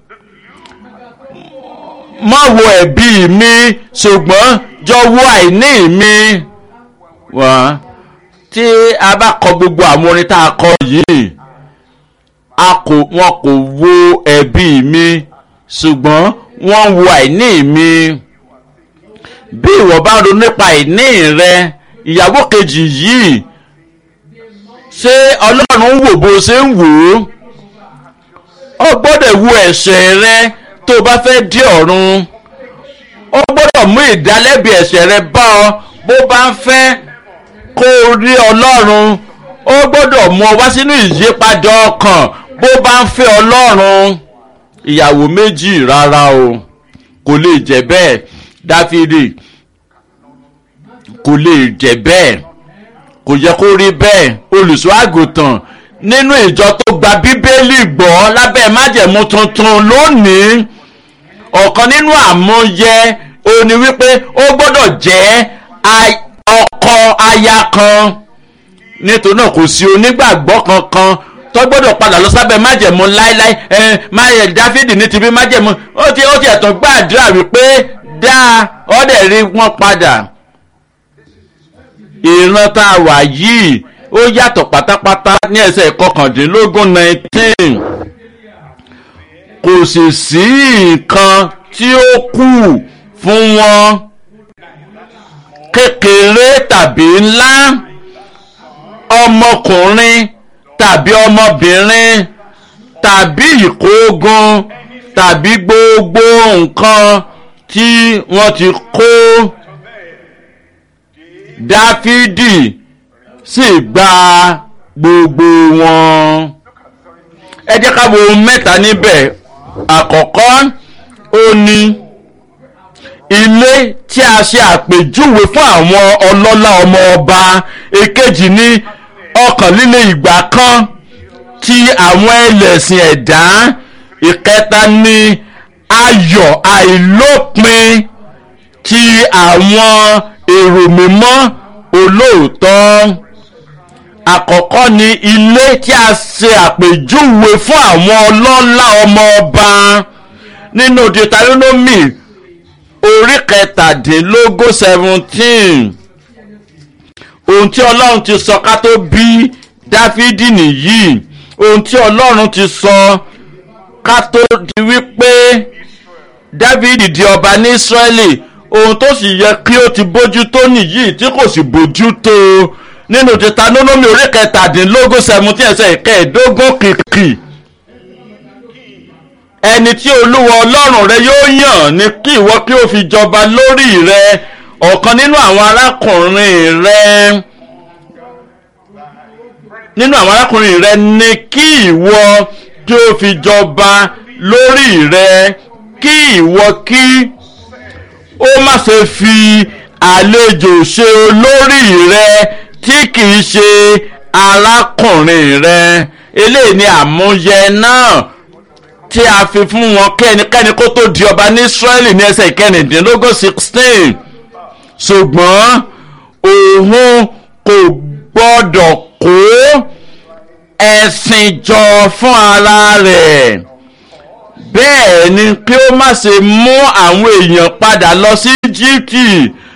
mọ́ wo ẹ̀bí mi ṣùgbọ́n jọ wo àìní mi wọ́n tí a bá kọ gbogbo àwọn orin tá a kọ yìí a kò wọn kò wo ẹ̀bí mi ṣùgbọ́n wọ́n wo àìní mi bí ìwọ bá ronú nípa àìní rẹ ìyàwó kejì yìí ṣé ọlọ́run wò bó ṣe ń wò ó ó gbọ́dọ̀ wo ẹ̀ṣẹ̀ rẹ tó o bá fẹ́ dé ọ̀run ó gbọ́dọ̀ mú ìdálẹ́bi ẹ̀ṣẹ̀ rẹ bá ọ bó bá ń fẹ́ kó o rí ọlọ́run ó gbọ́dọ̀ mú ọ wá sínú ìyípadà ọkàn bó bá ń fẹ́ ọlọ́run ìyàwó méjì rárá o kò lè jẹ́ bẹ́ẹ̀ dáfídì kò lè jẹ́ bẹ́ẹ̀ kò yẹ kó rí bẹ́ẹ̀ olùṣọ́ àgùntàn nínú ìjọ tó gba bíbélì gbọ́ lábẹ́ májẹ̀mú tuntun lónìí ọ̀kan nínú àmúyẹ òní wípé ó gbọ́dọ̀ jẹ́ ọkọ aya kan nítorí náà kò sí onígbàgbọ́ kankan tó gbọ́dọ̀ padà lọ sábẹ́ májẹ̀mú láéláé ẹ máyẹ̀ dáfídì ní ti bí májẹ̀mú ó ti ó ti ẹ̀tàn gbàdúrà wípé dáa ọ̀dẹ̀ rí wọn padà ìran tá a wà yìí ó yàtọ̀ pátápátá ní ẹsẹ̀ kọkàndínlógún nineteen kò sì sí nǹkan tí ó kù fún wọn kékeré tàbí ńlá ọmọkùnrin tàbí ọmọbìnrin tàbí ìkógun tàbí gbogbo nǹkan tí wọ́n ti kó dáfídì sì gba gbogbo wọn. ẹ jẹ́ ká wo ohun mẹ́ta níbẹ̀ àkọ́kọ́ ó ní ilé tí a ṣe àpèjúwe fún àwọn ọlọ́lá ọmọ ọba èkejì ní ọkàn líle ìgbà kan ti àwọn ẹlẹ́sìn ẹ̀dá ìkẹta ní ayọ̀ àìlópin ti àwọn èrò mímọ́ olóòótọ́ àkọ́kọ́ ni ilé tí a ṣe àpèjúwe fún àwọn ọlọ́lá ọmọ ọba nínú deuteronomy orí kẹtàdínlógún seventeen ohun tí ọlọ́run ti sọ ká tó bí dáfídì nìyí ohun tí ọlọ́run ti sọ ká tó di wípé dávidi di ọba ní ísírẹ́lì ohun tó sì yẹ kí ó ti bójú tó nìyí tí kò sì bójú tó nínú deuteronomy orí kẹtàdínlógún seventeen ẹsẹ̀ ìkẹẹ̀ẹ́dógún kìkì ẹni tí olúwa ọlọ́run rẹ yóò yàn ni kí ìwọ kí ó fi jọba lórí rẹ ọ̀kan nínú àwọn arákùnrin rẹ nínú àwọn arákùnrin rẹ ni kí ìwọ kí ó fi jọba lórí rẹ kí ìwọ kí ó má ṣe fi àlejò ṣe olórí rẹ tí kìí ṣe arákùnrin rẹ eléyìí ni àmúyẹ náà tí a fi fún wọn kẹ́nikẹ́ni kó tó di ọba ní Ísírẹ́lì ní ẹsẹ̀ ìkẹrìndínlógún sixteen ṣùgbọ́n òun kò gbọ́dọ̀ kó ẹ̀sìn jọ fún ara rẹ̀ bẹ́ẹ̀ ni kí ó má ṣe mú àwọn èèyàn padà lọ sí íjíbítì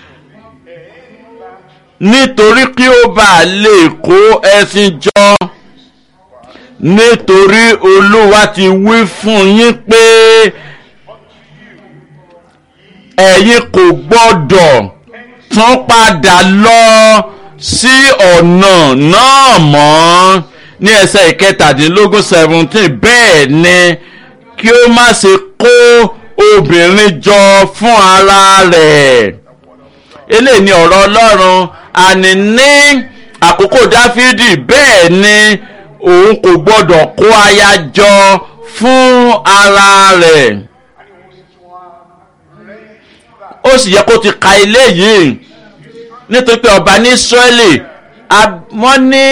nítorí kí ó bá lè kó ẹṣin jọ nítorí olúwa ti wí fún yín pé ẹ̀yin kò gbọ́dọ̀ tún padà lọ sí ọ̀nà náà mọ́ ní ẹsẹ̀ ìkẹtàdínlógún seventeen bẹ́ẹ̀ ni kí ó má ṣe kó obìnrin jọ fún ara rẹ̀ eléyìí ni ọ̀rọ̀ ọlọ́run àní ní àkókò dáfídì bẹ́ẹ̀ ni òun kò gbọ́dọ̀ kó aya jọ fún ara rẹ̀ ó sì yẹ kó ti ka eléyìí nítorí pé ọba ní israẹli wọ́n ní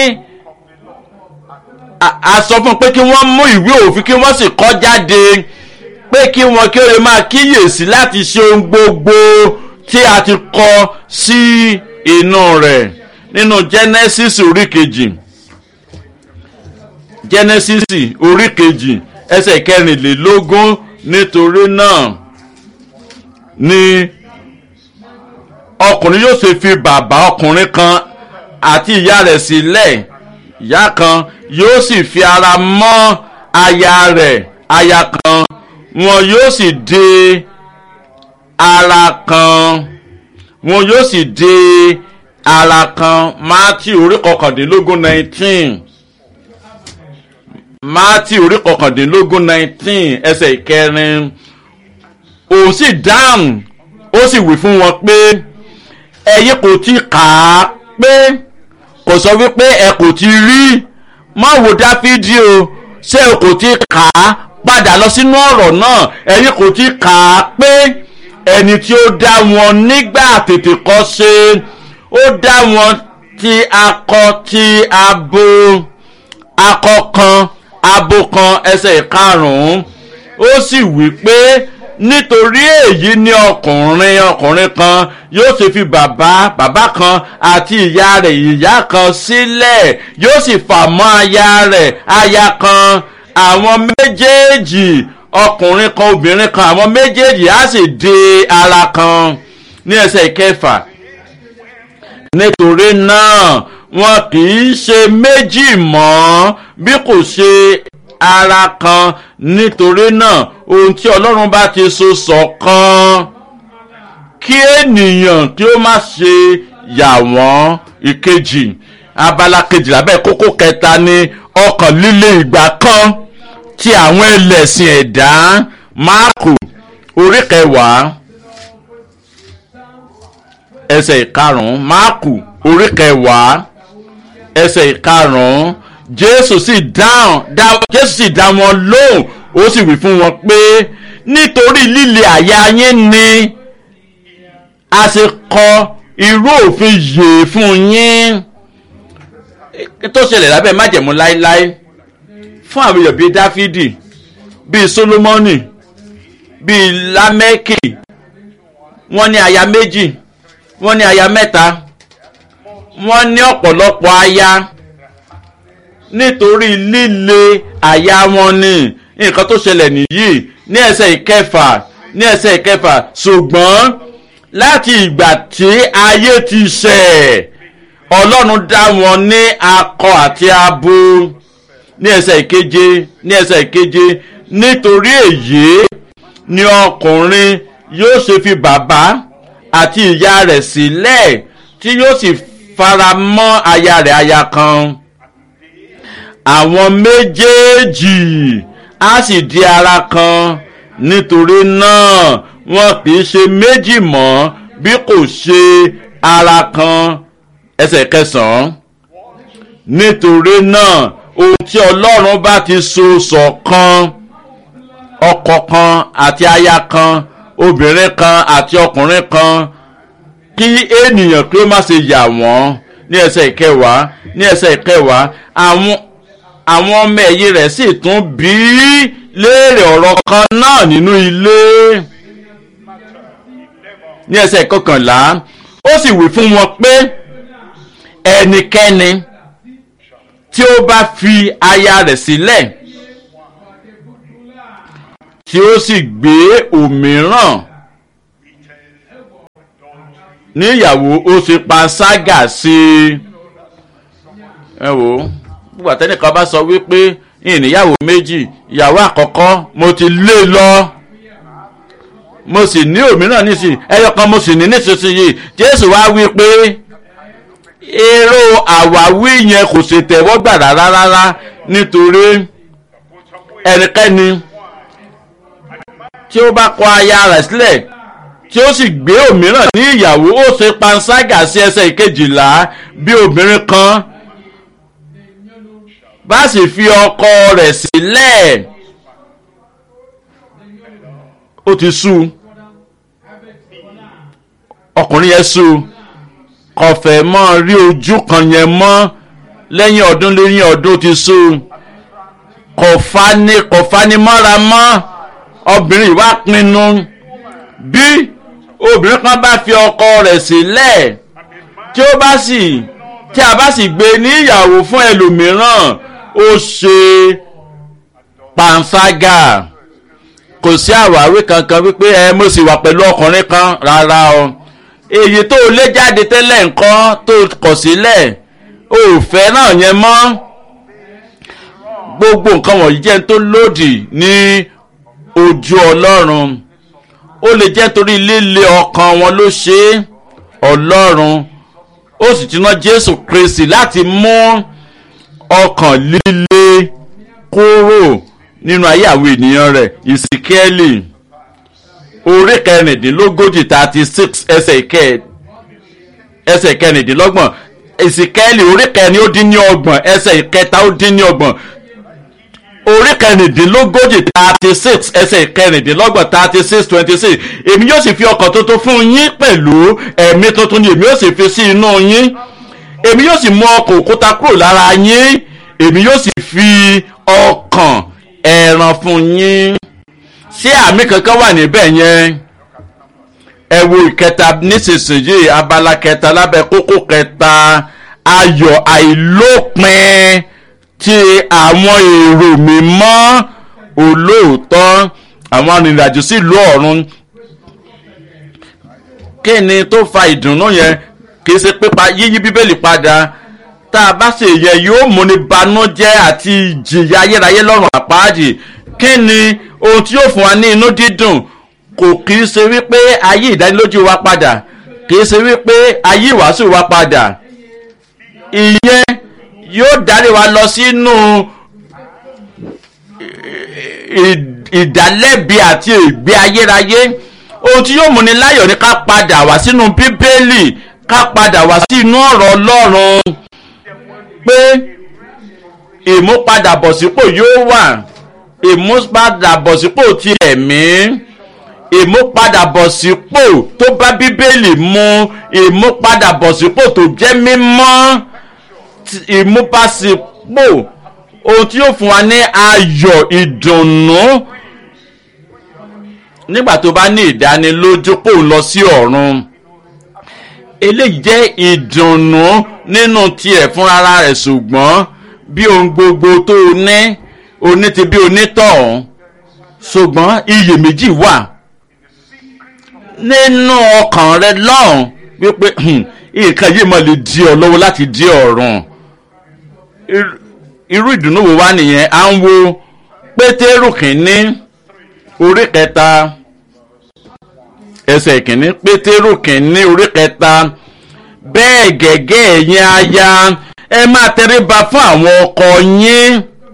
a sọ fún un pé kí wọ́n mú ìwé òfin kí wọ́n sì kọ́ jáde pé kí wọ́n kí ó lè máa kíyèsí láti ṣe ohun gbogbo tí a ti kọ sí inú rẹ̀ nínú genesis orí kejì genesis orí kejì ẹsẹ̀ kẹrìnlélógún nítorí náà ni ọkùnrin yóò ṣe fi bàbá ọkùnrin kan àti ìyá rẹ̀ sílẹ̀ ìyá kan yóò sì fi ara mọ́ aya rẹ̀ aya kan wọn yóò sì di ara kan wọn yóò sì di ara kan mátì orí kọkàndínlógún nineteen mátì orí kọkàndínlógún nineteen ẹsẹ̀ ìkẹrin òun sì dáhùn ó sì wí fún wọn pé ẹ̀yin kò ti kà á pé kò sọ wípé ẹ kò ti rí má wo dáfídì o ṣé o kò ti kà á padà lọ sínú ọ̀rọ̀ náà ẹ̀yin kò ti kà á pé ẹni tí ó dá wọn nígbà tètè kọ́ ṣe ó dá wọn ti akọ ti abo akọ kan abo kan ẹsẹ̀ ìkarùn-ún ó sì wí pé nítorí èyí ni ọkùnrin ọkùnrin kan yóò ṣe fi bàbá bàbá kan àti ìyá rẹ̀ ìyá kan sílẹ̀ yóò sì fà mọ́ aya rẹ̀ aya kan àwọn méjèèjì ọkùnrin kan obìnrin kan àwọn méjèèjì á sì di ara kan ní ẹsẹ̀ ìkẹfà nítorí náà wọn kì í ṣe méjì mọ́ bí kò ṣe ara kan nítorí náà ohun tí ọlọ́run bá ti so ṣọ̀kan kí ènìyàn kí ó má ṣe yà wọ́n ìkejì abala kejì lábẹ́ kókó kẹta ni ọkàn líle ìgbà kan ti àwọn ẹlẹ́sìn ẹ̀dá máàkù orí kẹwàá ẹsẹ̀ ìkarùn-ún máàkù orí kẹwàá ẹsẹ̀ ìkarùn-ún jésù sì dáhùn jésù sì dá wọn lóhùn ó sì wí fún wọn pé nítorí líle àyà yín ni a ṣe kọ irú òfin yìí fún yín tó ṣẹlẹ̀ lábẹ́ májẹ̀mú láéláé fún àwọn èèyàn bíi dáfídì bíi solomoni bíi lámẹ́kì wọ́n ní aya méjì wọ́n ní aya mẹ́ta wọ́n ní ọ̀pọ̀lọpọ̀ aya nítorí líle àyà wọn ni nǹkan tó ṣẹlẹ̀ nìyí ní ẹsẹ̀ ìkẹfà ní ẹsẹ̀ ìkẹfà ṣùgbọ́n láti ìgbà tí ayé ti ṣẹ̀ ọlọ́run dá wọn ní akọ àti abo ní ẹsẹ̀ ìkeje ní ẹsẹ̀ ìkeje nítorí èyí ni ọkùnrin yóò ṣe fi bàbá àti ìyá rẹ̀ sílẹ̀ tí yóò sì fara mọ́ aya rẹ̀ aya kan àwọn méjèèjì á sì di ara kan nítorí náà wọn kì í ṣe méjì mọ́ bí kò ṣe ara kan ẹsẹ̀ kẹsàn-án nítorí náà ohun tí ọlọ́run bá ti so ṣọ̀kan ọkọ kan àti aya kan obìnrin kan àti ọkùnrin kan kí ènìyàn kí ó má ṣe yà wọ́n ní ẹsẹ̀ ìkẹwàá ní ẹsẹ̀ ìkẹwàá àwọn àwọn ọmọ ẹ̀yìn rẹ̀ sì tún bí léèrè ọ̀rọ̀ kan náà nínú ilé ní ẹsẹ̀ ìkọkànlá ó sì wí fún wọn pé ẹnikẹ́ni tí ó bá fi aya rẹ̀ sílẹ̀ tí ó sì gbé òmíràn níyàwó ó ṣe panṣágà sí i ẹ wò ó gbogbo àtẹnìkan bá sọ wípé ìníyàwó méjì ìyàwó àkọ́kọ́ mo ti lé lọ mo sì ní òmíràn nísìnyí ẹyọ kan mo sì ní nísinsìnyí jésù wá wí pé èrò àwáwí yẹn kò ṣe tẹ̀wọ́ gbà rárá rárá nítorí ẹnikẹ́ni tí ó bá kọ aya rẹ̀ sílẹ̀ tí ó sì gbé òmíràn ní ìyàwó ó ṣe panṣágà sí ẹsẹ̀ ìkejìlá bí obìnrin kan bá sì fi ọkọ rẹ̀ sílẹ̀ ó ti sú ọkùnrin yẹn sú kọfẹ́ mọ́ rí ojú kan yẹn mọ́ lẹ́yìn ọdún lẹ́yìn ọdún ti sú kọ̀fani kọ̀fani mọ́ra mọ́ obìnrin wá pinnu bí obìnrin kan bá fi ọkọ rẹ̀ sílẹ̀ tí ó bá sì tí a bá sì gbé ní ìyàwó fún ẹlòmíràn ó ṣe panṣágà kò sí àwáwí kankan wípé ẹ mo sì wà pẹ̀lú ọkùnrin kan rárá o èyí tó lé jáde tẹ́lẹ̀ nǹkan tó kọ̀ sílẹ̀ ò fẹ́ náà yẹn mọ́ gbogbo nǹkan wọ̀nyí jẹ́ tó lòdì ní ojú ọlọ́run ó lè jẹ́ torí líle ọkàn wọn ló ṣe é ọlọ́run ó sì ti ná jésù kristi láti mú ọkàn líle kúrò nínú ayé àwọn ènìyàn rẹ̀ ìsìkẹ́lì orí kẹrìndínlógójì thirty six ẹsẹ̀ ìkẹ ẹsẹ̀ kẹrìndínlọ́gbọ̀n ìsìkẹ́lì orí kẹrin ó dín ní ọgbọ̀n ẹsẹ̀ ìkẹta ó dín ní ọgbọ̀n orí kẹrìndínlógójì thirty six ẹsẹ̀ kẹrìndínlọ́gbọ̀n thirty six twenty six èmi yóò sì fi ọkàn tuntun fún yín pẹ̀lú ẹ̀mí tuntun ni èmi yóò sì fi sí inú yín èmi yóò sì mú ọkàn òkúta kúrò lára yín èmi yóò sì fi ọkàn ẹran fún yín ṣé àmì kankan wà níbẹ̀ yẹn ẹ wo ìkẹta nísinsìnyí abala kẹta lábẹ́ kókó kẹta ayọ̀ àìlópin ti àwọn èrò mímọ́ olóòótọ́ àwọn arìnrìnàjò sí ìlú ọ̀run kí ni tó fa ìdùnnú yẹn kì í ṣe pípa yíyí bíbélì padà tá a bá ṣe yẹ yóò múni banújẹ́ àti ìjìyà ayérayé lọ́rùn àpáàdì kí ni ohun tí yóò fún wa ní inú dídùn kò kì í ṣe wípé ayé ìdánilójú wa padà kì í ṣe wípé ayé ìwàásù wa padà ìyẹn yóò darí wa lọ sínú ìdálẹ́bi àti ìgbé ayérayé ohun tí yóò múni láyọ̀ ni ká padà wá sínú bíbélì ká padà wá sínú ọ̀rọ̀ ọlọ́run pé ìmúpadàbọ̀sípò yóò wà ìmúpadàbọ̀sípò ti ẹ̀mí ìmúpadàbọ̀sípò tó bá bíbélì mu ìmúpadàbọ̀sípò tó jẹ́ mímọ́ ìmúpasípò ohun tí yóò fún wa ní ayọ̀ ìdùnnú nígbà tó bá ní ìdánilójú pò ń lọ sí ọ̀run eléyìí jẹ́ ìdùnnú nínú tiẹ̀ fúnra rẹ̀ ṣùgbọ́n bí ohun gbogbo tó o ní o ní ti bí onítọ̀hún ṣùgbọ́n iyèméjì wà nínú ọkàn rẹ lọ́hùn wípé nǹkan yìí mọ̀ lè di ọ lọ́wọ́ láti di ọ̀run irú ìdùnnú wo wá nìyẹn à ń wo pétérù kìíní orí kẹta ẹsẹ̀ kìíní pétérù kìíní orí kẹta bẹ́ẹ̀ gẹ́gẹ́ ẹ̀yin aya ẹ máa tẹríba fún àwọn ọkọ yín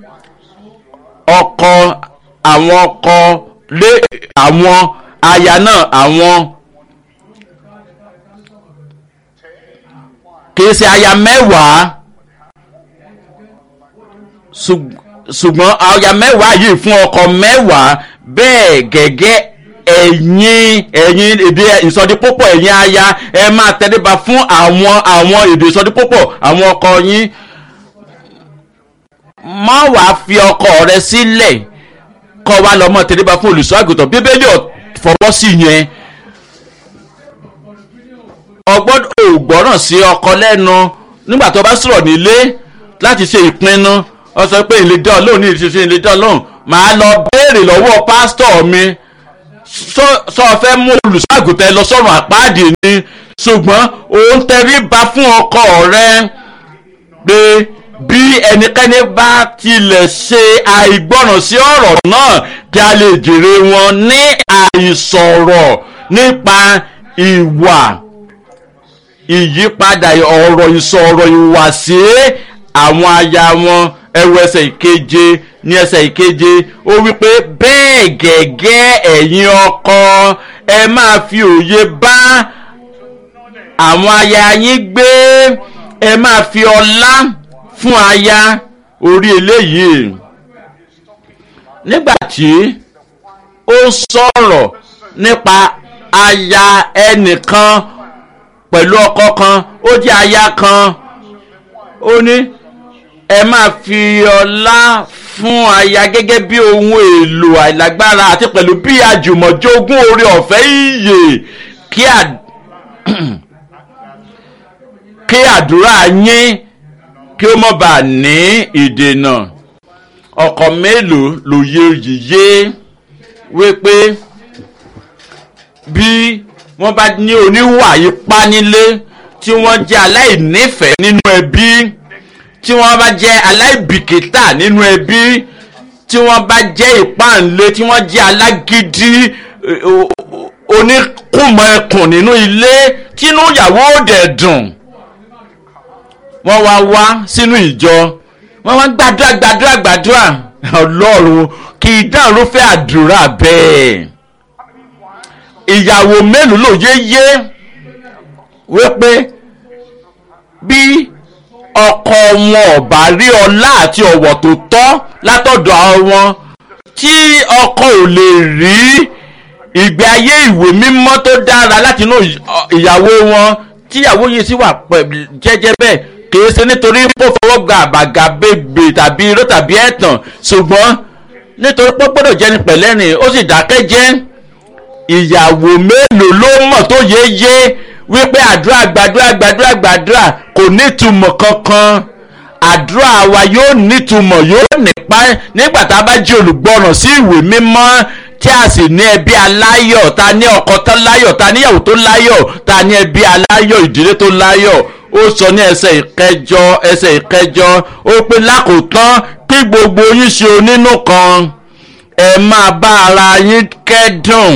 ọkọ àwọn ọkọ lé àwọn aya náà àwọn kìí ṣe aya mẹ́wàá ṣùgbọ́n aya mẹ́wàá yìí fún ọkọ mẹ́wàá bẹ́ẹ̀ gẹ́gẹ́ ẹ̀yin ẹ̀yin èdè ìsọdípòpọ̀ ẹ̀yin aya ẹ máa tẹríba fún àwọn àwọn èdè ìsọdípòpọ̀ àwọn ọkọ yín má wàá fi ọkọ rẹ sílẹ̀ kọ́ wa lọ́mọ tẹríba fún olùṣọ́ àgùntàn bíbélì fọwọ́ sí yẹn ọgbọ́dọ̀ ògbọ́ràn sí ọkọ lẹ́nu nígbà tó bá sọ̀rọ̀ nílé láti ṣe ìpinnu ọ sọ pé ìlé dán lóhùn ní ìṣiṣẹ́ ìlé dán lóhùn màá lọ béèrè lọ́wọ́ pásítọ̀ mi sọ fẹ́ mú olùṣàgùtẹ̀ lọ sọ́run àpáàdì ni ṣùgbọ́n òun tẹríba fún ọkọ rẹ pé bí ẹnikẹ́ni bá tilẹ̀ ṣe àìgbọràn sí ọ̀rọ̀ náà kí a lè jèrè wọn ní àìsọ̀rọ̀ nípa ìwà ìyípadà ọ̀rọ̀ ìsọ̀rọ̀ ìwàsí àwọn aya wọn ẹwọ ẹsẹ̀ ìkeje ní ẹsẹ̀ ìkeje ó wípé bẹ́ẹ̀ gẹ́gẹ́ ẹ̀yin ọkọ ẹ máa fi òye bá àwọn aya yín gbé ẹ máa fi ọlá fún aya orí eléyìí nígbà tí ó sọ̀rọ̀ nípa aya ẹnìkan pẹ̀lú ọkọ kan ó jẹ́ aya kan ó ní ẹ máa fi ọlá fún aya gẹ́gẹ́ bí ohun èlò àìlágbára àti pẹ̀lú bí àjùmọ̀jogún orí ọ̀fẹ́ ìyè kí à kí àdúrà yín kí ó mọ̀ bá ní ìdènà ọkọ̀ mélòó lòye yìí wípé bí wọ́n bá ní oníwà ipá nílé tí wọ́n jẹ́ aláìnífẹ̀ẹ́ nínú ẹbí tí wọ́n bá jẹ́ aláìbìkítà nínú ẹbí tí wọ́n bá jẹ́ ìpáǹlé tí wọ́n jẹ́ alágídí oníkùmọ̀ ẹkùn nínú ilé tínú ìyàwó òdẹ̀ dùn wọ́n wá wá sínú ìjọ wọ́n wá gbàdúrà gbàdúrà gbàdúrà ọlọ́run kì í dáhùn ló fẹ́ àdúrà bẹ́ẹ̀ ìyàwó mélòó ló yé yé wípé bí ọkọ wọn ọba rí ọlá àti ọ̀wọ̀ tó tọ́ látọ̀dọ̀ wọn tí ọkọ ò lè rí ìgbé ayé ìwé mímọ́ tó dára láti inú ìyàwó wọn tíyàwó yìí sì wà jẹ́jẹ́ bẹ́ẹ̀ kìí ṣe nítorí pé ó fọwọ́ gba àbàgà bèbè tàbí irọ́ tàbí ẹ̀tàn ṣùgbọ́n nítorí pé ó gbọ́dọ̀ jẹ́ni pẹ̀lẹ́rìn ó sì dákẹ́ jẹ́ ìyàwó mélòó ló mọ̀ tó yéye wípé àdúrà gbàdúrà gbàdúrà gbàdúrà kò nítumọ̀ kankan àdúrà wa yóò nítumọ̀ yóò nípa nígbà tá a bá jí olùgbọ́ràn sí ìwé mímọ́ tí a sì ní ẹbí aláyọ̀ ta ní ọkọ tó láyọ̀ ta níyàwó tó láyọ̀ ta ní ẹbí aláyọ̀ ìdílé tó láyọ̀ ó sọ ní ẹsẹ̀ ìkẹjọ ẹsẹ̀ ìkẹjọ ó pé lákòótán kí gbogbo yín ṣe onínú kan ẹ máa bá ara yín kẹ́dùn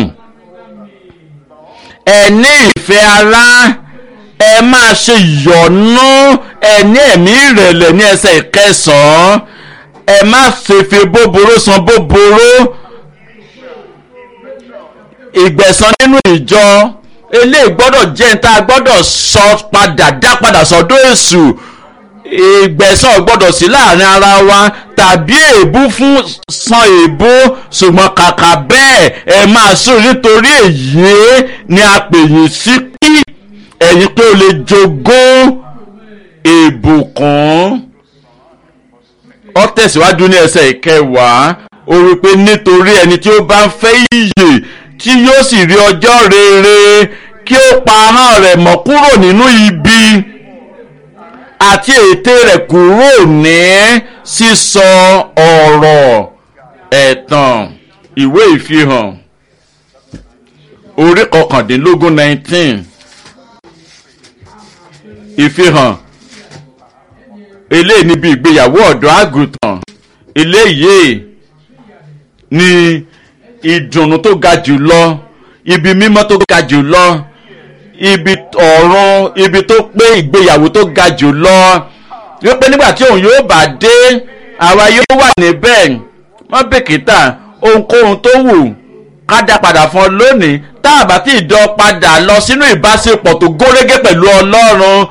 ẹ ní ìfẹ́ ara ẹ máa ṣe ìyọ́nú ẹ ní ẹ̀mí ìrẹ̀lẹ̀ ní ẹsẹ̀ ìkẹsàn-án ẹ má fèfè bóboró san bóboró ìgbẹ̀san nínú ìjọ eléyìí gbọ́dọ̀ jẹ́ níta gbọ́dọ̀ sọ padà dá padà sọ́dọ̀ èṣù ìgbẹ̀san gbọ́dọ̀ sí láàrin ara wa tàbí èébú fún san èébú ṣùgbọ́n kàkà bẹ́ẹ̀ ẹ máa sùn nítorí èyí ni a pè yín sí kí ẹ̀yin pé o lè jogún ìbùkún ó tẹ̀síwájú ní ẹsẹ̀ ìkẹwàá ó rí i pé nítorí ẹni tí ó bá ń fẹ́ ìyè tí yóò sì rí ọjọ́ rere kí ó pa ahọ́n rẹ̀ mọ́ kúrò nínú ibi àti ète rẹ̀ kúrò ní sísọ ọ̀rọ̀ ẹ̀tàn ìwé ìfihàn orí kọkàndínlógún nineteen ìfihàn eléyìí níbi ìgbéyàwó ọ̀dọ́ àgùntàn eléyìí ni ìdùnnú tó ga jù lọ ibi mímọ́ tó ga jù lọ ibi ọ̀run ibi tó pé ìgbéyàwó tó ga jù lọ wípé nígbà tí òun yóò bá dé àwa yóò wà níbẹ̀ wọ́n bìkítà ohunkóhun tó wù ká dá padà fún ọ lónìí tá a bá tí ì dán padà lọ sínú ìbáṣepọ̀ tó górégé pẹ̀lú ọlọ́run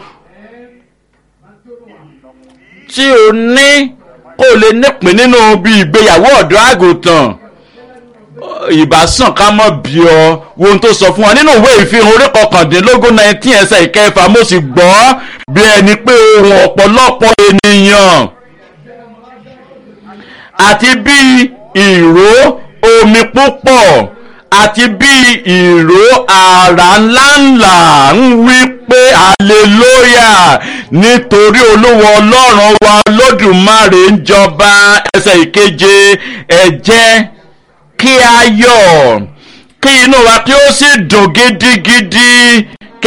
tí o ní kó o lè nípìn nínú bí ìgbéyàwó ọ̀dọ́ àgùntàn ìbásàn ká mọ̀ bí ọ wo ohun tó sọ fún wa nínú ìwé ìfihàn orí kọkàndínlógún nineteen ẹsẹ̀ ìkẹfà mo sì gbọ́ bí ẹni pé ohun ọ̀pọ̀lọpọ̀ ènìyàn àti bí ìró omi púpọ̀ àti bí ìró àrá ńláńlá ń wí pé hallelujah nítorí olúwa ọlọ́run wa lódùmarè ń jọba ẹsẹ̀ ìkeje ẹ jẹ́ kí a yọ̀ kí inú wa kí ó sì dùn gidigidi